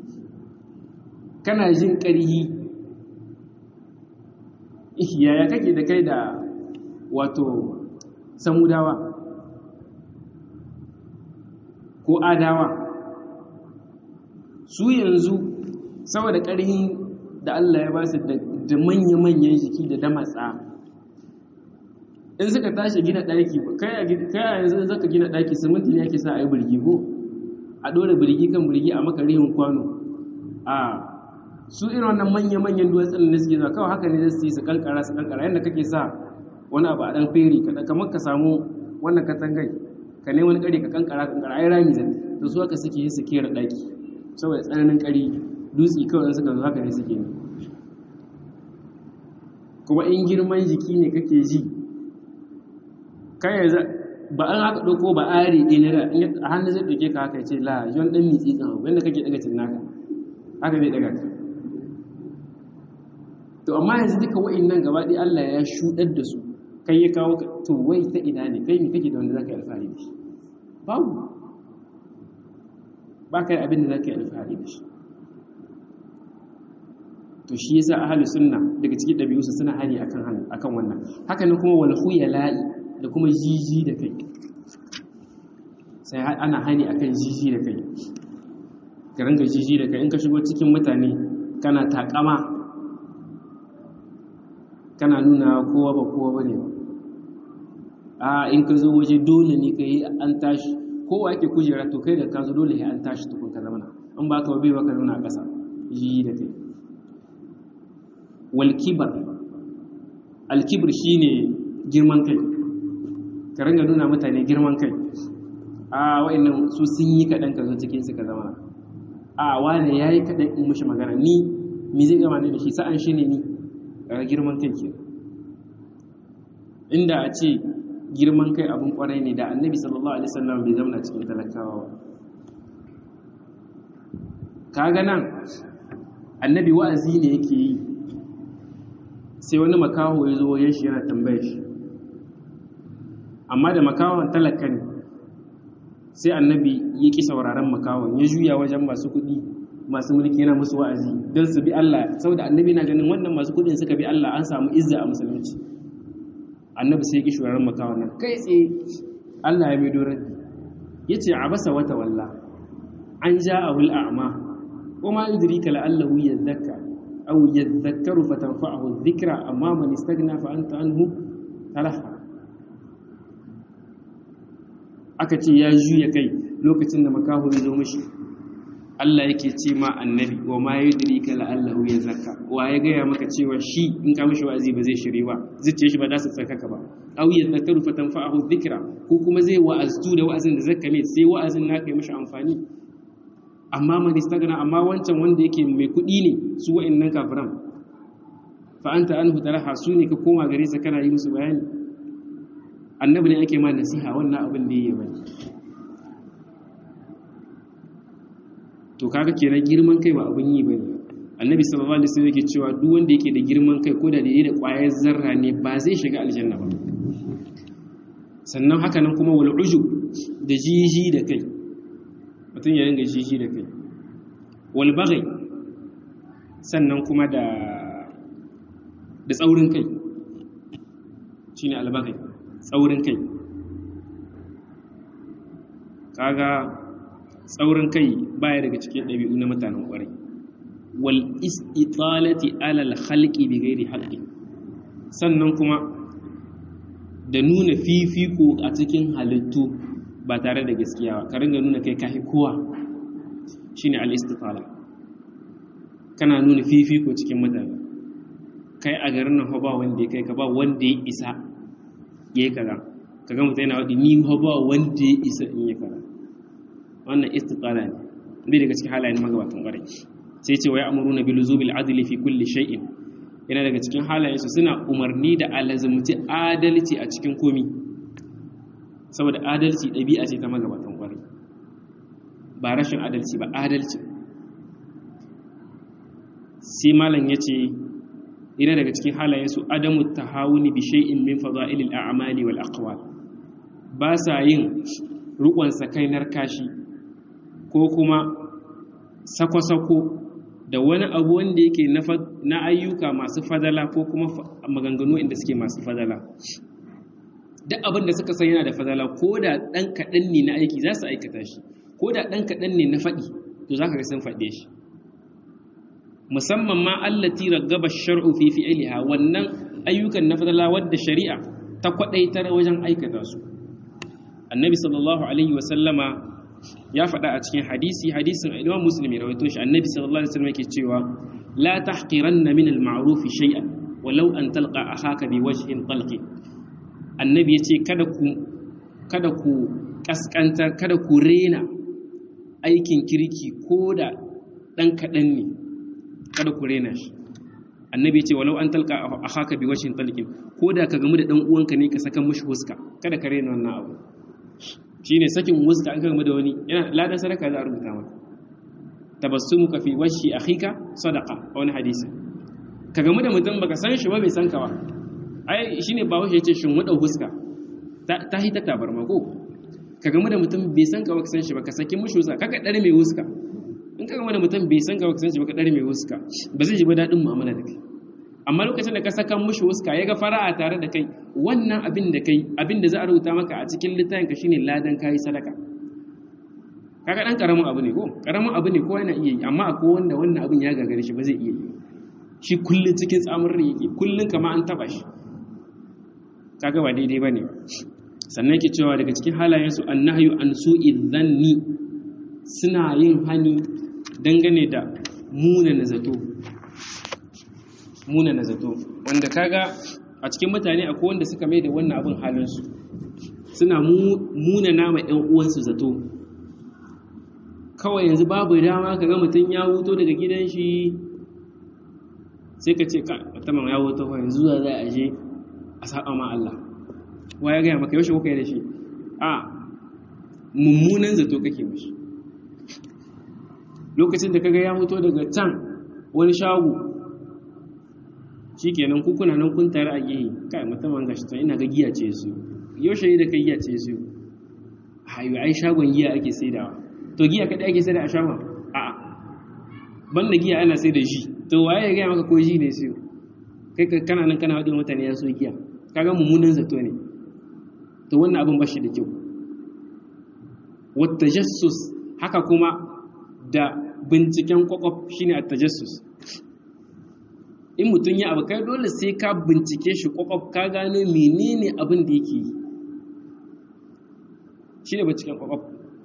kana jin ƙarhi yaya kake da kai da wato samudawa ko adawa su yanzu saboda ƙarhin da Allah ya ba su da manya-manyan jiki da damatsa in suka tashi gina ɗaki kai a yanzu zaka gina ɗaki siminti ne ake sa a yi birgi ko a ɗora birgi kan birgi a maka rihin kwano a su irin wannan manya-manyan duwatsun da suke zuwa kawai haka ne su yi su kankara su kankara yadda kake sa wani abu a ɗan feri kaɗan kamar ka samu wannan katangai ka ne wani ƙari ka kankara kankara ai rami zai da su haka suke yi su kera ɗaki saboda tsananin ƙari dutse kawai suka zo haka ne suke ne kuma in girman jiki ne kake ji kai ba an haka ɗauko ba ari ɗaya a hannu zai ɗauke ka haka ce la yon ɗan mitsi tsan abu yadda kake ɗaga cin naka haka zai ɗaga ka to amma yanzu duka wa'in nan gaba ɗaya Allah ya shuɗar da su kai ya kawo to wai ta ina ne kai me kake da wanda zaka yi alfahari da shi babu ba ka yi abin da zaka yi alfahari da shi to shi yasa ahli sunna daga cikin ɗabi'unsa suna hani akan akan wannan haka ne kuma wal khuyala'i da kuma jiji da kai sai ana hani akan jiji da kai ka ranga jiji da kai in ka shigo cikin mutane kana takama kana nuna kowa ba kowa bane a in ka zo waje dole ne ka yi an tashi kowa yake kujera to kai da ka zo dole an tashi tukun ka zamana in ba ka bai baka nuna a ƙasa jiji da kai wal kibar al kibr shine girman kai ka ranga nuna mutane girman kai a wa'annan su sun yi kaɗan ka zo cikin su ka zama a wane ya yi kaɗan in mushi magana ni mi zai gama ne da shi sa'an shi ne ni a girman kai ke inda a ce girman kai abin kwarai ne da annabi sallallahu alaihi wasallam bai zama cikin talakawa ba kaga nan annabi wa'azi ne yake yi sai wani makaho ya zo ya shi yana tambayar shi amma da makawon talaka ne sai annabi ya ƙi sauraron makawon ya juya wajen masu kuɗi masu mulki yana musu wa'azi don su bi Allah saboda annabi na ganin wannan masu kuɗin suka bi Allah an samu izza a musulunci annabi sai ya ƙi sauraron makawon nan kai tsaye Allah ya mai dorar ya ce a basa wata walla an ja a wul a'ma ko ma yudrika la'allahu yadhakka aw yadhakkaru fatanfa'ahu dhikra amma man istaghna fa anta anhu talaha aka ce ya juya kai lokacin da makahu ya zo mashi Allah yake ce ma annabi wa ma yudrika la'allahu yazakka wa ya gaya maka cewa shi in ka mishi wa'azi ba zai shiri ba zuciya shi ba za su tsarkaka ba aw yadhakkaru fatanfa'ahu dhikra ko kuma zai wa'aztu da wa'azin da zakka mai sai wa'azin naka yi mishi amfani amma man istagna amma wancan wanda yake mai kuɗi ne su wa'annan kafiran fa anta anhu taraha su ne ka koma gare sa kana yi musu bayani annabi ne ake ma nasiha wannan abin da yake bane to kaga kenan girman kai ba abin yi bane annabi sallallahu alaihi wasallam yake cewa duk wanda yake da girman kai ko da da da ƙwayar zarra ne ba zai shiga aljanna ba sannan haka nan kuma wal ujub da jiji da kai mutum ya ringa jiji da kai wal baghi sannan kuma da da tsaurin kai shine al baghi tsaurin kai kaga tsaurin kai baya daga cikin ɗabi'u na mutanen ƙwarai wal istitalati alal khalqi bi ghairi haqqi sannan kuma da nuna fifiko a cikin halittu ba tare da gaskiya ba ka ringa nuna kai kahi kowa shine al-istitala kana nuna fifiko cikin mutane kai a garin nan ba wanda ya kai ka ba wanda ya isa ya yi kaza ka ga mutum yana waɗi ni ba wanda ya isa in yi kaza wannan istitala ne bai daga cikin halayen magabatan ƙwarai sai ce wa ya amuru na bilu zubil adli fi kulli shay'in yana daga cikin halayensu suna umarni da alazumci adalci a cikin komi saboda adalci ɗabi'a ce ta magabatan ƙwarai ba rashin adalci ba adalci sai malam ya ce yana daga cikin halayensu adamu tahawuni bi shay'in min fada'ilil a'mali wal aqwal ba sa yin rukun sakainar kashi ko kuma sako-sako da wani abu wanda yake na ayyuka masu fadala ko kuma maganganu inda suke masu fadala duk abin da suka san yana da fadala ko da ɗan kaɗan ne na aiki za su aikata shi ko da ɗan kaɗan ne na faɗi to za ka ga sun faɗe shi musamman ma allati raggaba shar'u fi fi'liha wannan ayyukan na fadala wadda shari'a ta kwadaitar wajen aikata su annabi sallallahu alaihi wa sallama ya faɗa a cikin hadisi hadisin imam muslim ya rawaito shi annabi sallallahu alaihi wasallam yake cewa la tahqiranna min al-ma'ruf shay'an walau an talqa akhaka bi wajhin talqi annabi yace kada ku kada ku kaskanta kada ku rena aikin kirki ko da dan kadan ne kada ku rena shi annabi ce walau an talka a haka bi washin talqin ko da ka gamu da dan uwanka ne ka saka mushi huska kada ka rena wannan abu shine sakin huska an ka gamu da wani yana ladan sadaka za a rubuta maka tabassumuka fi wajhi akhika sadaqa a wani hadisi ka gamu da mutum baka san shi ba bai san ka ba ai shine ba wace yace shin wada huska ta hita tabarma ko ka gamu da mutum bai san ka ba ka san shi ba ka saki mushi huska kaka dare mai huska in ka gama da mutum bai san ka baka san shi baka dare mai wuska ba zai ji ba daɗin mu'amala da kai amma lokacin da ka saka mushi wuska ya ga fara'a tare da kai wannan abin da kai abin da za a rubuta maka a cikin littafin ka shine ladan kayi sadaka kaga dan karamin abu ne ko karamin abu ne ko yana iya yi amma akwai wanda wannan abin ya gagare shi ba zai iya yi shi kullun cikin tsamin rai yake kullun kama an taba shi kaga ba daidai bane sannan yake cewa daga cikin halayensu annahyu an su'i dhanni suna yin hani dangane da munana zato munana zato wanda kaga a cikin mutane akwai wanda suka mai da wannan abin halinsu suna munana ma 'yan uwansu zato kawai yanzu babu dama kaga mutum ya wuto daga gidan shi sai ka ce mutumin ya wuto yanzu zuwa za a je a saba ma Allah wa ya gaya maka yaushe kuka yi da shi a mummunan zato kake mashi lokacin da kaga ya fito daga can wani shago shikenan ku kuna nan kun tare a gehe kai musamman gashi to ina ga giya ce su yaushe ne da kai giya ce su hayo ai shagon giya ake saidawa to giya kada ake saida a shagon a'a banda giya ana sai da shi to waye ya gaya maka ko shi ne su kai kana nan kana wadin mutane ya so giya kaga mummunan zato ne to wannan abin bashi da kyau wata jassus haka kuma da binciken kwakwaf shine a tajassus in mutum ya abu kai dole sai ka bincike shi kwakwaf ka gano menene abin da yake yi shi ne binciken kwakwaf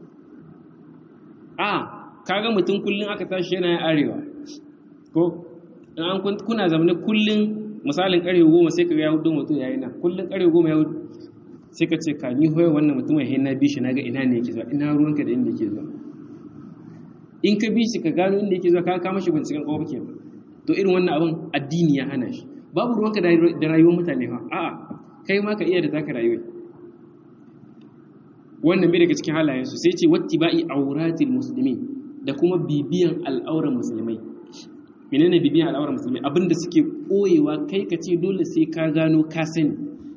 a kaga mutum kullum aka tashi yana yin arewa ko an kuna zamanin kullum misalin karewa goma sai ka ga ya hudu mutum ya yi nan kullum karewa goma ya hudu sai ka ce ka ni hoya wannan mutumin ya na bi shi na ga ina ne yake zuwa ina ruwanka da inda yake zuwa in ka bi shi ka gano inda yake zuwa ka kama shi binciken kowa ke to irin wannan abin addini ya hana shi babu ruwanka da rayuwar mutane fa a'a kai ma ka iya da taka rayuwa wannan bai daga cikin halayensu sai ce wattiba'i auratil muslimin da kuma bibiyan al'auran musulmai menene bibiyan al'auran musulmai abinda suke koyewa kai ka ce dole sai ka gano ka sani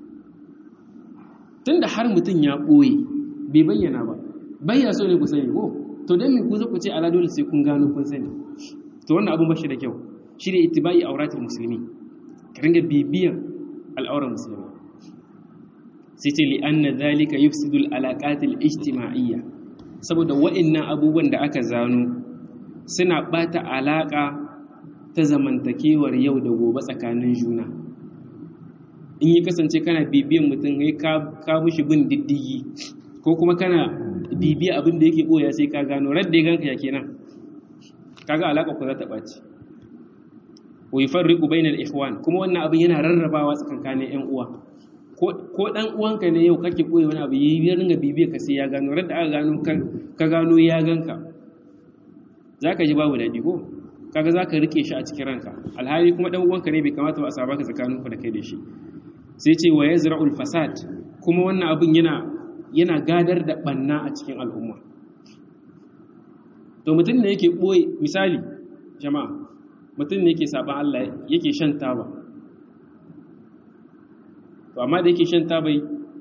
tunda har mutum ya ɓoye bai bayyana ba bayya so ne ku sani ko to don me ku zo ku ce ala dole sai kun gano kun sani to wannan abun bashi da kyau shi ne ittibai auratul musulmi ka ringa bibiyan al'auran musulmi sai ce li anna zalika yufsidu al-alaqatil ijtima'iyya saboda wa'annan abubuwan da aka zano suna bata alaka ta zamantakewar yau da gobe tsakanin juna in yi kasance kana bibiyan mutum ya ka mushi bin diddigi ko kuma kana bibiya abin da yake ɓoya sai ka gano radda ya ganka ya kenan kaga alaƙa ku za ta ɓaci wa yufarriqu bainal ikhwan kuma wannan abin yana rarrabawa tsakankanin ƴan uwa ko dan uwanka ne yau kake koyi wani abu yi ringa bibiya ka sai ya gano radda aka gano ka gano ya ganka zaka ji babu dadi ko kaga zaka rike shi a cikin ranka alhali kuma dan uwanka ne bai kamata ba a saba ka tsakanin ku da kai da shi sai ce wa yazra'ul fasad kuma wannan abin yana yana gadar da banna a cikin al'umma to mutum ne yake boye misali jama'a mutum ne yake saban Allah yake shan taba to amma da yake shan tabai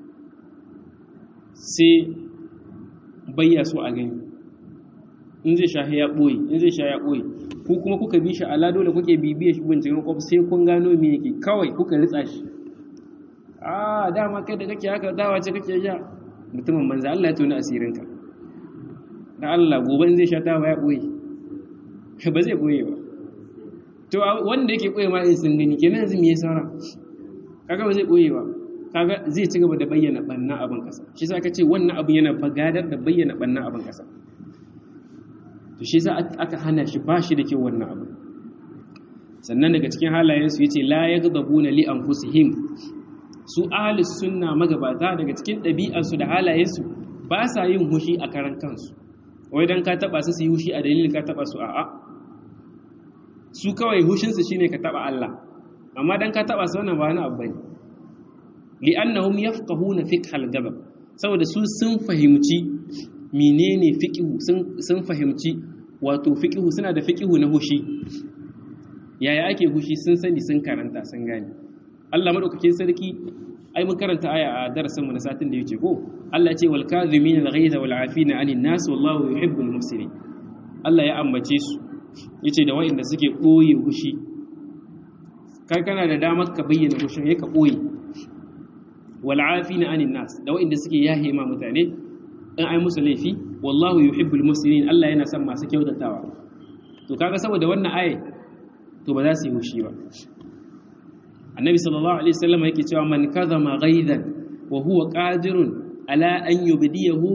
sai bayya so a gani in zai sha ya ɓoye in zai sha ya ɓoye ko kuma kuka bi shi ala dole kuke bibiya shi binciken kwaf sai kun gano me yake kawai kuka ritsa shi a dama kai da kake haka dawa ce kake sha mutumin manza Allah ya tona asirinka da Allah gobe in zai sha taba ya ɓoye ba zai ɓoye ba to wanda yake ɓoye ma in sun gani kenan yanzu me ya saura kaga ba zai ɓoye ba kaga zai ci gaba da bayyana ɓanna abin ƙasa shi sa ka ce wannan abin yana bagadar da bayyana ɓanna abin ƙasa to shi sa aka hana shi ba shi da kyau wannan abin sannan daga cikin halayensu ya ce la ya gababu na li anfusihim su ahalus sunna magabata daga cikin ɗabi'arsu da halayensu ba sa yin hushi a karan kansu wai dan ka taɓa su su yi hushi a dalilin ka taɓa su a'a su kawai hushinsu shine ka taɓa Allah amma dan ka taba su wannan ba wani abu bane li'annahum yafqahuna fiqh al-ghadab saboda su sun fahimci menene fiqhu sun sun fahimci wato fiqhu suna da fiqhu na hushi yaya ake hushi sun sani sun karanta sun gane Allah madaukakin sarki ai mun karanta aya a darasin mu na satin da yake ko Allah ya ce wal kadhimin al-ghayza wal 'afina 'anil nas wallahu yuhibbul muhsinin Allah ya ambace su yace da wa'inda suke koyi hushi kai kana da damar ka bayyana hushin ya ka ɓoye wal'afi na anin nas da waɗanda suke yahe ma mutane in ai musu laifi wallahu yuhibbul muslimin Allah yana son masu kyautatawa to kaga saboda wannan aye to ba za su yi hushi ba annabi sallallahu alaihi wasallam yake cewa man kadhama ghaidan wa huwa qadirun ala an yubdiyahu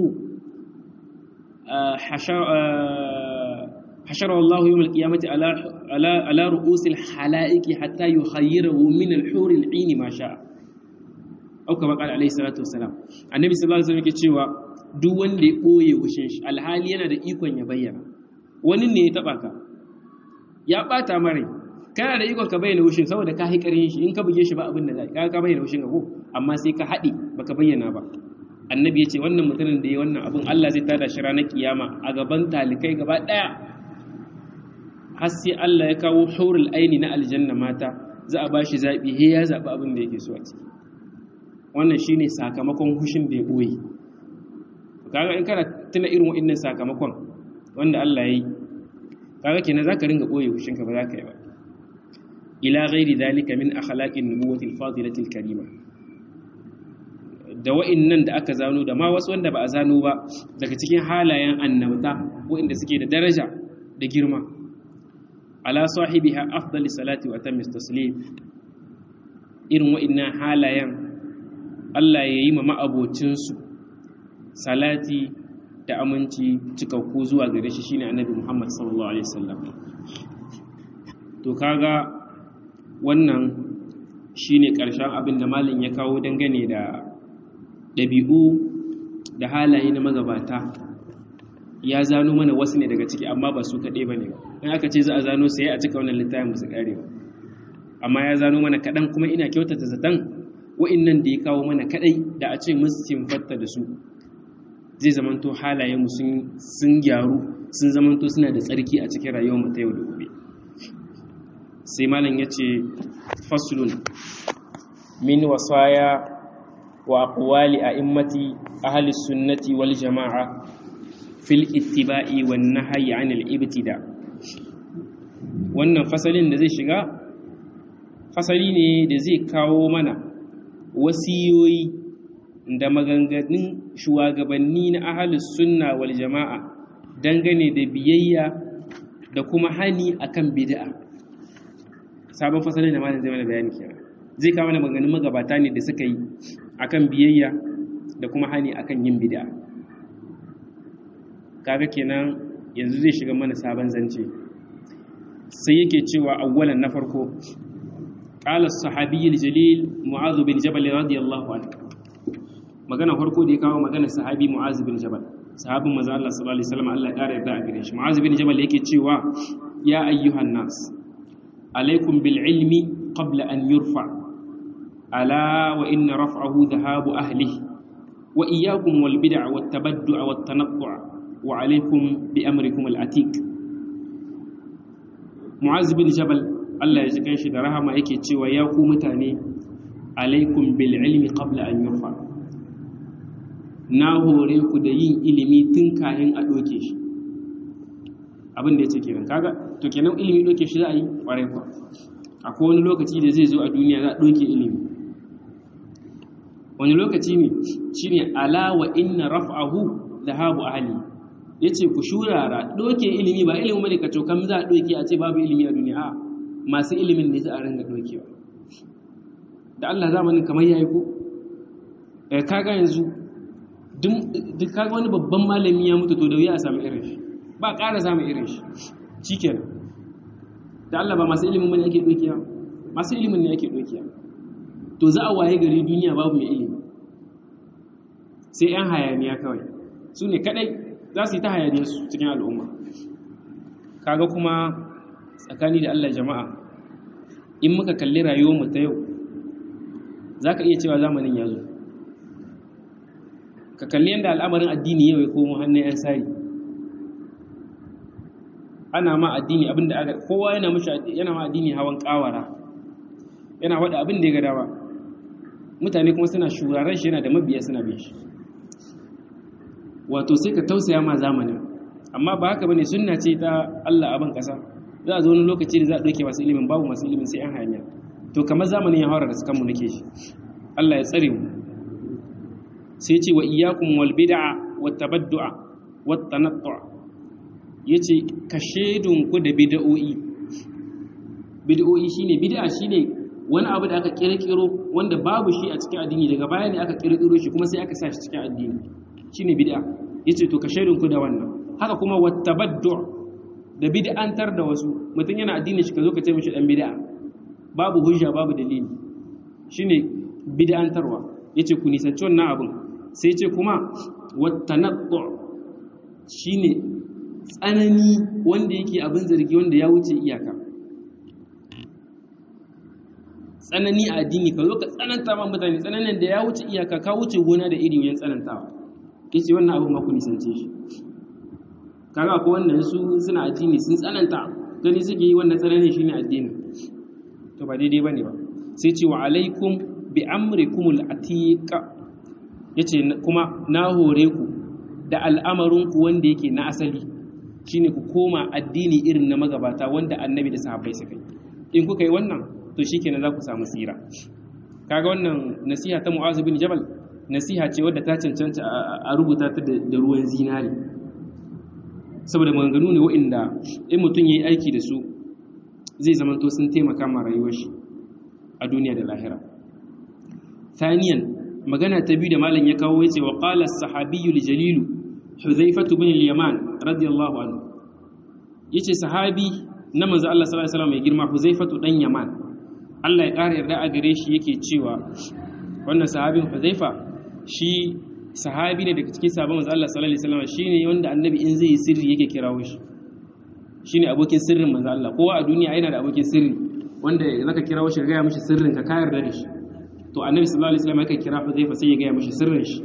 حشره الله يوم القيامة على على على رؤوس الحلائق حتى يخيره من الحور العين ما شاء أو كما قال عليه الصلاة والسلام النبي صلى الله عليه وسلم yake cewa duk wanda ya boye wushin shi alhali yana da ikon ya bayyana wani ne ya taba ka ya bata mare kana da ikon ka bayyana wushin saboda ka hikarin shi in ka buge shi ba abin da zai ka ka bayyana wushin ka ko amma sai ka haɗe baka bayyana ba annabi ya ce wannan mutumin da ya wannan abin Allah zai tada shi ranar kiyama a gaban talikai gaba ɗaya har sai Allah ya kawo hurul aini na aljanna mata za a bashi zaɓi he ya zaɓi abin da yake so a ciki wannan shine sakamakon hushin da ya ɓoye kaga in kana tuna irin wa'annan sakamakon wanda Allah ya yi kaga kenan zaka ringa ɓoye hushin ka ba za ka yi ba ila ghairi dalika min akhlaqin nubuwati al-fadilati al-karima da wa'annan da aka zano da ma wasu wanda ba a zano ba daga cikin halayen annabta wa'anda suke da daraja da girma ala sahibiha afdali salati wa atammis taslim irin wa'annan halayen Allah ya yi ma ma'abocinsu salati da aminci cikakku zuwa gare shi shine annabi Muhammad sallallahu alaihi wasallam to kaga wannan shine karshen abin da malin ya kawo dangane da ɗabi'u da halaye na magabata ya zano mana wasu ne daga ciki amma ba su kaɗai ba ne ba in aka ce za a zano sai a cika wannan littafin musu ƙare ba amma ya zano mana kaɗan kuma ina kyautata zaton wa'innan da ya kawo mana kaɗai da a ce musu fatta da su zai zamanto halayenmu sun gyaru sun zamanto suna da tsarki a cikin rayuwarmu ta yau da gobe sai malam ya ce faslun min wasaya wa aqwali a'immati ahli sunnati wal jama'a fil ittiba'i wan nahyi 'anil ibtida wannan fasalin da zai shiga fasali ne da zai kawo mana wasiyoyi da maganganun shugabanni na ahalus sunna wal jama'a dangane da biyayya da kuma hani akan bid'a sabon fasalin da malam zai mana bayani kenan zai kawo mana maganganun magabata ne da suka yi akan biyayya da kuma hani akan yin bid'a kaga kenan yanzu zai shiga mana sabon zance sai yake cewa awwalan na farko qala as-sahabi al-jalil mu'adh bin jabal radiyallahu anhu magana farko da ya kawo magana sahabi mu'adh bin jabal sahabin manzo Allah sallallahu alaihi wasallam Allah ya kare yarda a gare shi mu'adh bin jabal yake cewa ya ayyuhan nas alaikum bil ilmi qabla an yurfa ala wa inna raf'ahu dhahabu ahlihi wa iyyakum wal bid'a wat tabaddu' wat tanattu' wa alaikum bi amrikum al atiq mu'az bin jabal Allah ya ji kanshi da rahama yake cewa ya ku mutane alaikum bil ilmi qabla an yurfa na hore ku da yin ilimi tun kayan a doke shi abin da yace kenan kaga to kenan ilimi doke shi za a yi kwarai kwa akwai wani lokaci da zai zo a duniya za a doke ilimi wani lokaci ne shine ala wa inna raf'ahu dhahabu ahli yace ku shurara doke ilimi ba ilimi bane ka cokan za a doke a ce babu ilimi a duniya a masu ilimin ne za a ringa dokewa da Allah zamanin kamar yayi ko eh kaga yanzu duk kaga wani babban malami ya mutu to da wuya a samu irin shi ba ƙara samu irin shi shikenan da Allah ba masu ilimin bane ake dokewa masu ilimin ne ake dokewa to za a waye gari duniya babu mai ilimi sai 'yan hayaniya kawai su ne kadai za su yi ta hayaniyar su cikin al'umma kaga kuma tsakani da Allah jama'a in muka kalli rayuwarmu ta yau za ka iya cewa zamanin ya zo ka kalli yadda al'amarin addini yau ya komo hannun 'yan sari ana ma addini abinda aka kowa yana yana ma addini hawan kawara yana wada abin da ya ga dawa mutane kuma suna shuraren shi yana da mabiya suna bin shi wato sai ka tausaya ma zamanin amma ba haka bane sunna ce ta Allah a ban kasa za a zo wani lokaci da za a ɗauke masu ilimin babu masu ilimin sai an hanya to kamar zamanin ya haura da sukan mu nake shi Allah ya tsare mu sai ce wa iyyakum wal bid'a wat tabaddu'a wat tanattu' yace ka shedun ku da bid'o'i bid'o'i shine bid'a shine wani abu da aka kirkiro wanda babu shi a cikin addini daga baya ne aka kirkiro shi kuma sai aka sa shi cikin addini shine bid'a yace to ka shaidun ku da wannan haka kuma wattabaddu da bid'antar da wasu mutum yana addini shi ka zo ka ce mishi dan bid'a babu hujja babu dalili shine bid'antarwa yace ku nisanci wannan abun sai yace kuma wattanattu shine tsanani wanda yake abin zargi wanda ya wuce iyaka tsanani a addini ka zo ka tsananta ma mutane tsananin da ya wuce iyaka ka wuce gona da iri wajen tsanantawa yace wannan abin ma ku nisance shi kaga ko wannan su suna addini sun tsananta gani suke yi wannan tsanani shine addini to ba daidai bane ba sai ce wa alaikum bi amrikumul atiqa yace kuma na hore ku da al'amarin ku wanda yake na asali shine ku koma addini irin na magabata wanda annabi da sahabbai suka yi in kuka yi wannan to shikenan za ku samu tsira kaga wannan nasiha ta Mu'az bin Jabal nasiha ce wadda ta cancanta a rubuta ta da ruwan zinari saboda maganganu ne waɗanda in mutum ya yi aiki da su zai zama to sun taimaka ma rayuwar shi a duniya da lahira thaniyan magana ta biyu da malam ya kawo yace wa qala as-sahabiyyu jalilu huzaifatu bin al-yaman radiyallahu anhu yace sahabi na manzo Allah sallallahu alaihi wasallam mai girma huzaifatu dan yaman Allah ya ƙara yarda a gare shi yake cewa wannan sahabin huzaifa shi sahabi ne daga cikin sabon manzo Allah sallallahu alaihi wasallam shine wanda annabi in zai yi sirri yake kirawo shi shine abokin sirrin manzo Allah kowa a duniya yana da abokin sirri wanda zaka kirawo shi ga ya mishi sirrin ka kayar da shi to annabi sallallahu alaihi wasallam yake kira Huzaifa sai ya ga ya mishi sirrin shi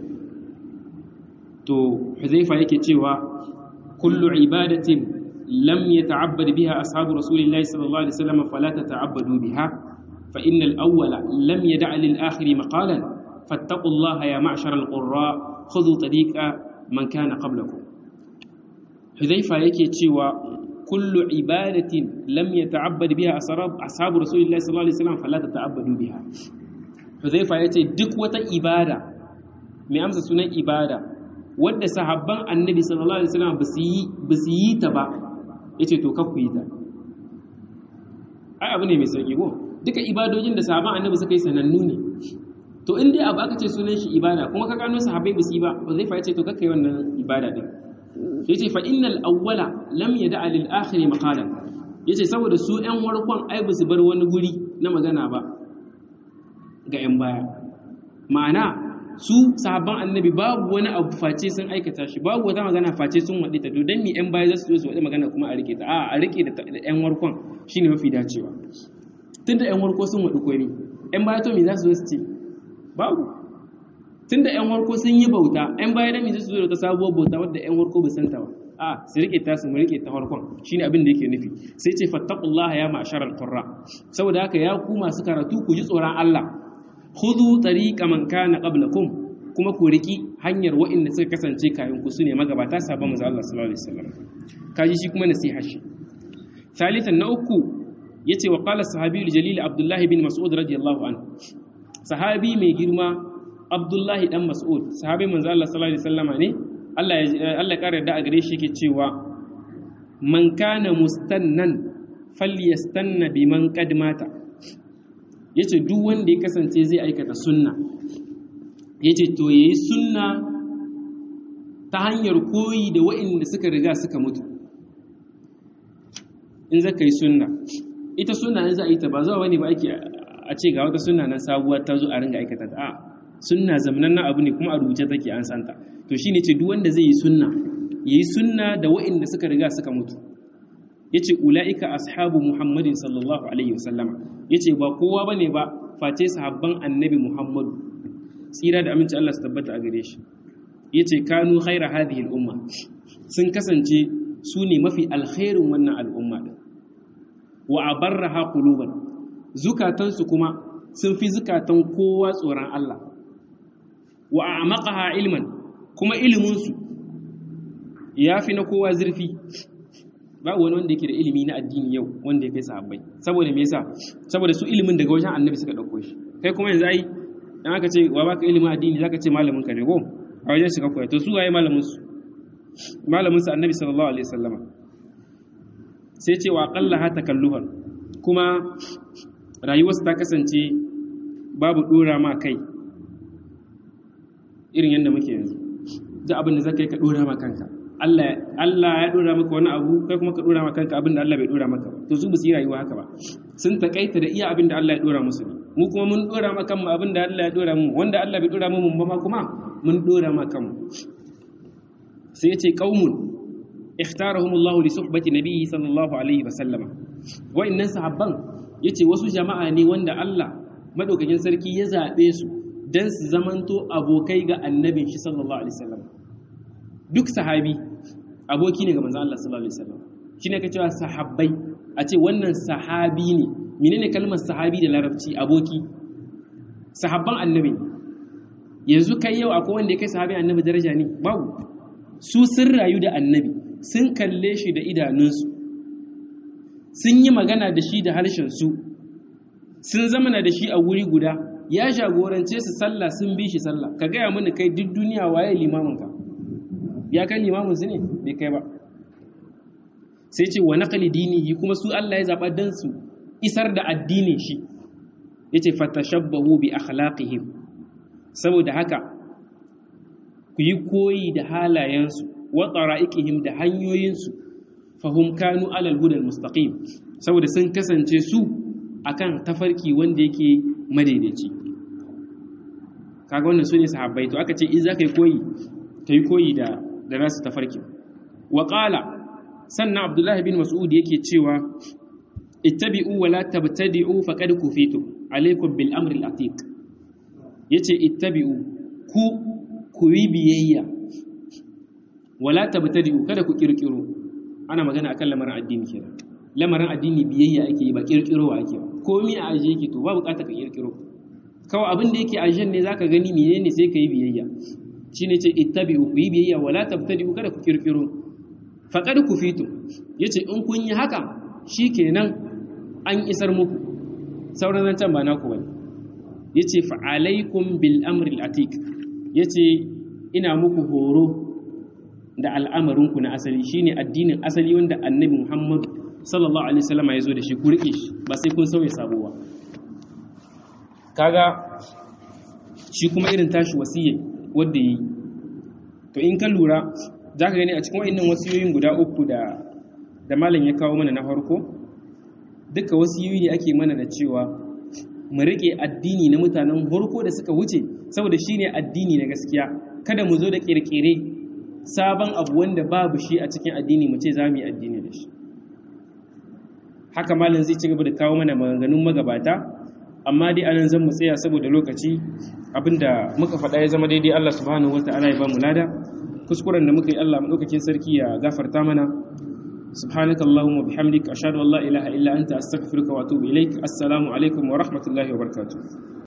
to Huzaifa yake cewa kullu ibadatin lam yata'abbad biha ashabu rasulillahi sallallahu alaihi wasallam fala tata'abbadu biha fa innal awwala lam yad'a lil akhiri maqalan فاتقوا الله يا معشر القراء خذوا طريق من كان قبلكم حذيفة yake cewa kullu ibadatin lam yata'abbad biha ashabu rasulillahi sallallahu alaihi wasallam fala tata'abbadu biha Hudhaifa yace duk wata ibada mai amsa sunan ibada wadda sahabban annabi sallallahu alaihi wasallam basu yi ta ba yace to kakku yi ta ai abu ne mai sauki ko duka ibadojin da sahaban annabi suka yi sanannu ne to in dai abu aka ce sunan shi ibada kuma ka gano sahabbai ba su yi ba ba zai fa ce to kakkai wannan ibada din yace fa innal awwala lam yada'a lil akhir maqalan yace saboda su ƴan warkon ai ba su bar wani guri na magana ba ga ƴan baya ma'ana su sahabban annabi babu wani abu face sun aikata shi babu wata magana face sun waɗi ta to dan mi ƴan baya za su zo su waɗi magana kuma a rike ta a a rike da ƴan warkon shine mafi dacewa tunda ƴan warko sun waɗi koyi ƴan baya to me za su zo su ce babu tunda ƴan warko sun yi bauta ƴan baya da me za su zo da ta sabuwar bauta wadda ƴan warko ba san ta ba a su rike ta su mu rike ta farkon shine abin da yake nufi sai ce fattaqullaha ya ma'sharal qurra saboda haka ya ku masu karatu ku ji tsoron Allah khudhu tariqa man kana qablakum kuma ku riki hanyar wa'inda suka kasance kayan ku sune magabata sabon manzo Allah sallallahu alaihi wasallam kaji shi kuma nasiha shi thalithan na uku yace wa qala sahabi jalil abdullah bin mas'ud radiyallahu anhu sahabi mai girma abdullah dan mas'ud sahabi manzo Allah sallallahu alaihi wasallama ne Allah ya Allah kare da a gare shi yake cewa man kana mustannan falyastanna biman qad mata ya ce duk wanda ya kasance zai aikata sunna ya ce to ya yi sunna ta hanyar koyi da wa'inda suka riga suka mutu in zaka yi sunna ita sunna in za a yi ta ba zuwa wani ba ake a ce ga wata sunna nan sabuwar ta zo a ringa aikata ta a sunna zamanan na abu ne kuma a rubuce take an santa to shine ce duk wanda zai yi sunna yayi sunna da wa'inda suka riga suka mutu yace ulaika ashabu muhammadin sallallahu alaihi wasallama yace ba kowa bane ba face sahabban annabi muhammadu tsira da aminci Allah su tabbata a gare shi yace kanu khaira hadhihi al-umma sun kasance su ne mafi alkhairin wannan al'umma din wa abarraha quluban zukatansu kuma sun fi zukatan kowa tsoron Allah wa a'maqaha ilman kuma iliminsu ya fi na kowa zurfi babu wani wanda yake da ilimi na addini yau wanda ya kai sahabbai saboda me yasa saboda su ilimin daga wajen annabi suka dauko shi kai kuma yanzu ai dan aka ce wa baka ilimin addini zaka ce malamin ka ne ko a wajen shi ka koya to su waye malamin su malamin su annabi sallallahu alaihi wasallama sai ce wa aqalla ha takalluhan kuma rayuwarsu ta kasance babu dora ma kai irin yadda muke yanzu duk abin da zaka yi ka dora ma kanka Allah ya dora maka wani abu kai kuma ka dora maka kanka abin da Allah bai dora maka ba to su ba su yi rayuwa haka ba sun takaita da iya abin da Allah ya dora musu mu kuma mun dora maka kanmu abin da Allah ya dora mu wanda Allah bai dora mu mun ba ma kuma mun dora maka kanmu sai ya ce qaumun ikhtarahum Allah li suhbati nabiyyi sallallahu alaihi wa sallama wa'annan sahabban yace wasu jama'a ne wanda Allah madaukakin sarki ya zabe su dan su zamanto abokai ga annabin shi sallallahu alaihi wasallam duk sahabi aboki ne ga manzon Allah sallallahu alaihi wasallam shine ka cewa sahabbai a ce wannan sahabi ne menene kalmar sahabi da larabci aboki sahabban annabi yanzu kai yau akwai wanda ya kai sahabin annabi daraja ne babu su sun rayu da annabi sun kalle shi da idanunsu sun yi magana da shi da harshen su sun zamana da shi a wuri guda ya jagorance su sallah sun bi shi sallah ka gaya mini kai duk duniya waye limaminka ya kai limamin su ne bai kai ba sai ce wa naqli dinihi kuma su Allah ya zaba dan su isar da addinin shi yace fatashabbahu bi akhlaqihim saboda haka ku yi koyi da halayensu wa tsara'iqihim da hanyoyinsu fahum kanu alal hudal mustaqim saboda sun kasance su akan tafarki wanda yake madaidaici kaga wannan sune sahabbai to aka ce in zaka yi koyi kai koyi da da nasu tafarki wa qala sannan abdullahi bin mas'ud yake cewa ittabi'u wa la tabtadi'u faqad kufitu alaikum bil amri al atiq yace ittabi'u ku ku yi biyayya wala tabtadi'u kada ku kirkiro ana magana akan lamarin addini kenan lamarin addini biyayya ake yi ba kirkirowa ake ba komai a aje yake to ba bukata ka kirkiro kawai abin da yake ajen ne zaka gani menene sai ka yi biyayya shine ce ittabi'u ku yi biyayya wala tabtadi'u kada ku kirkiro faqad kufitu yace in kun yi haka shikenan an isar muku sauran zancan ba naku bane yace fa alaikum bil amri al atiq yace ina muku horo da al'amarinku na asali shine addinin asali wanda annabi Muhammad sallallahu alaihi wasallam ya zo da shi ku rike shi ba sai kun sauya sabuwa kaga shi kuma irin tashi wasiyya wanda yi to in ka lura za ka gani a cikin wa'annan wasiyoyin guda uku da da malam ya kawo mana na farko duka wasiyoyi ne ake mana da cewa mu rike addini na mutanen farko da suka wuce saboda shine addini na gaskiya kada mu zo da kirkire sabon abu wanda babu shi a cikin addini mu ce za mu yi addini da shi haka malam zai ci gaba da kawo mana maganganun magabata amma dai anan zan mu tsaya saboda lokaci abinda muka faɗa ya zama daidai Allah subhanahu wata'ala ya ba mu lada kuskuren da muka yi Allah madaukakin sarki ya gafarta mana سبحانك اللهم وبحمدك أشهد أن لا إله إلا أنت أستغفرك وأتوب إليك السلام عليكم ورحمة الله وبركاته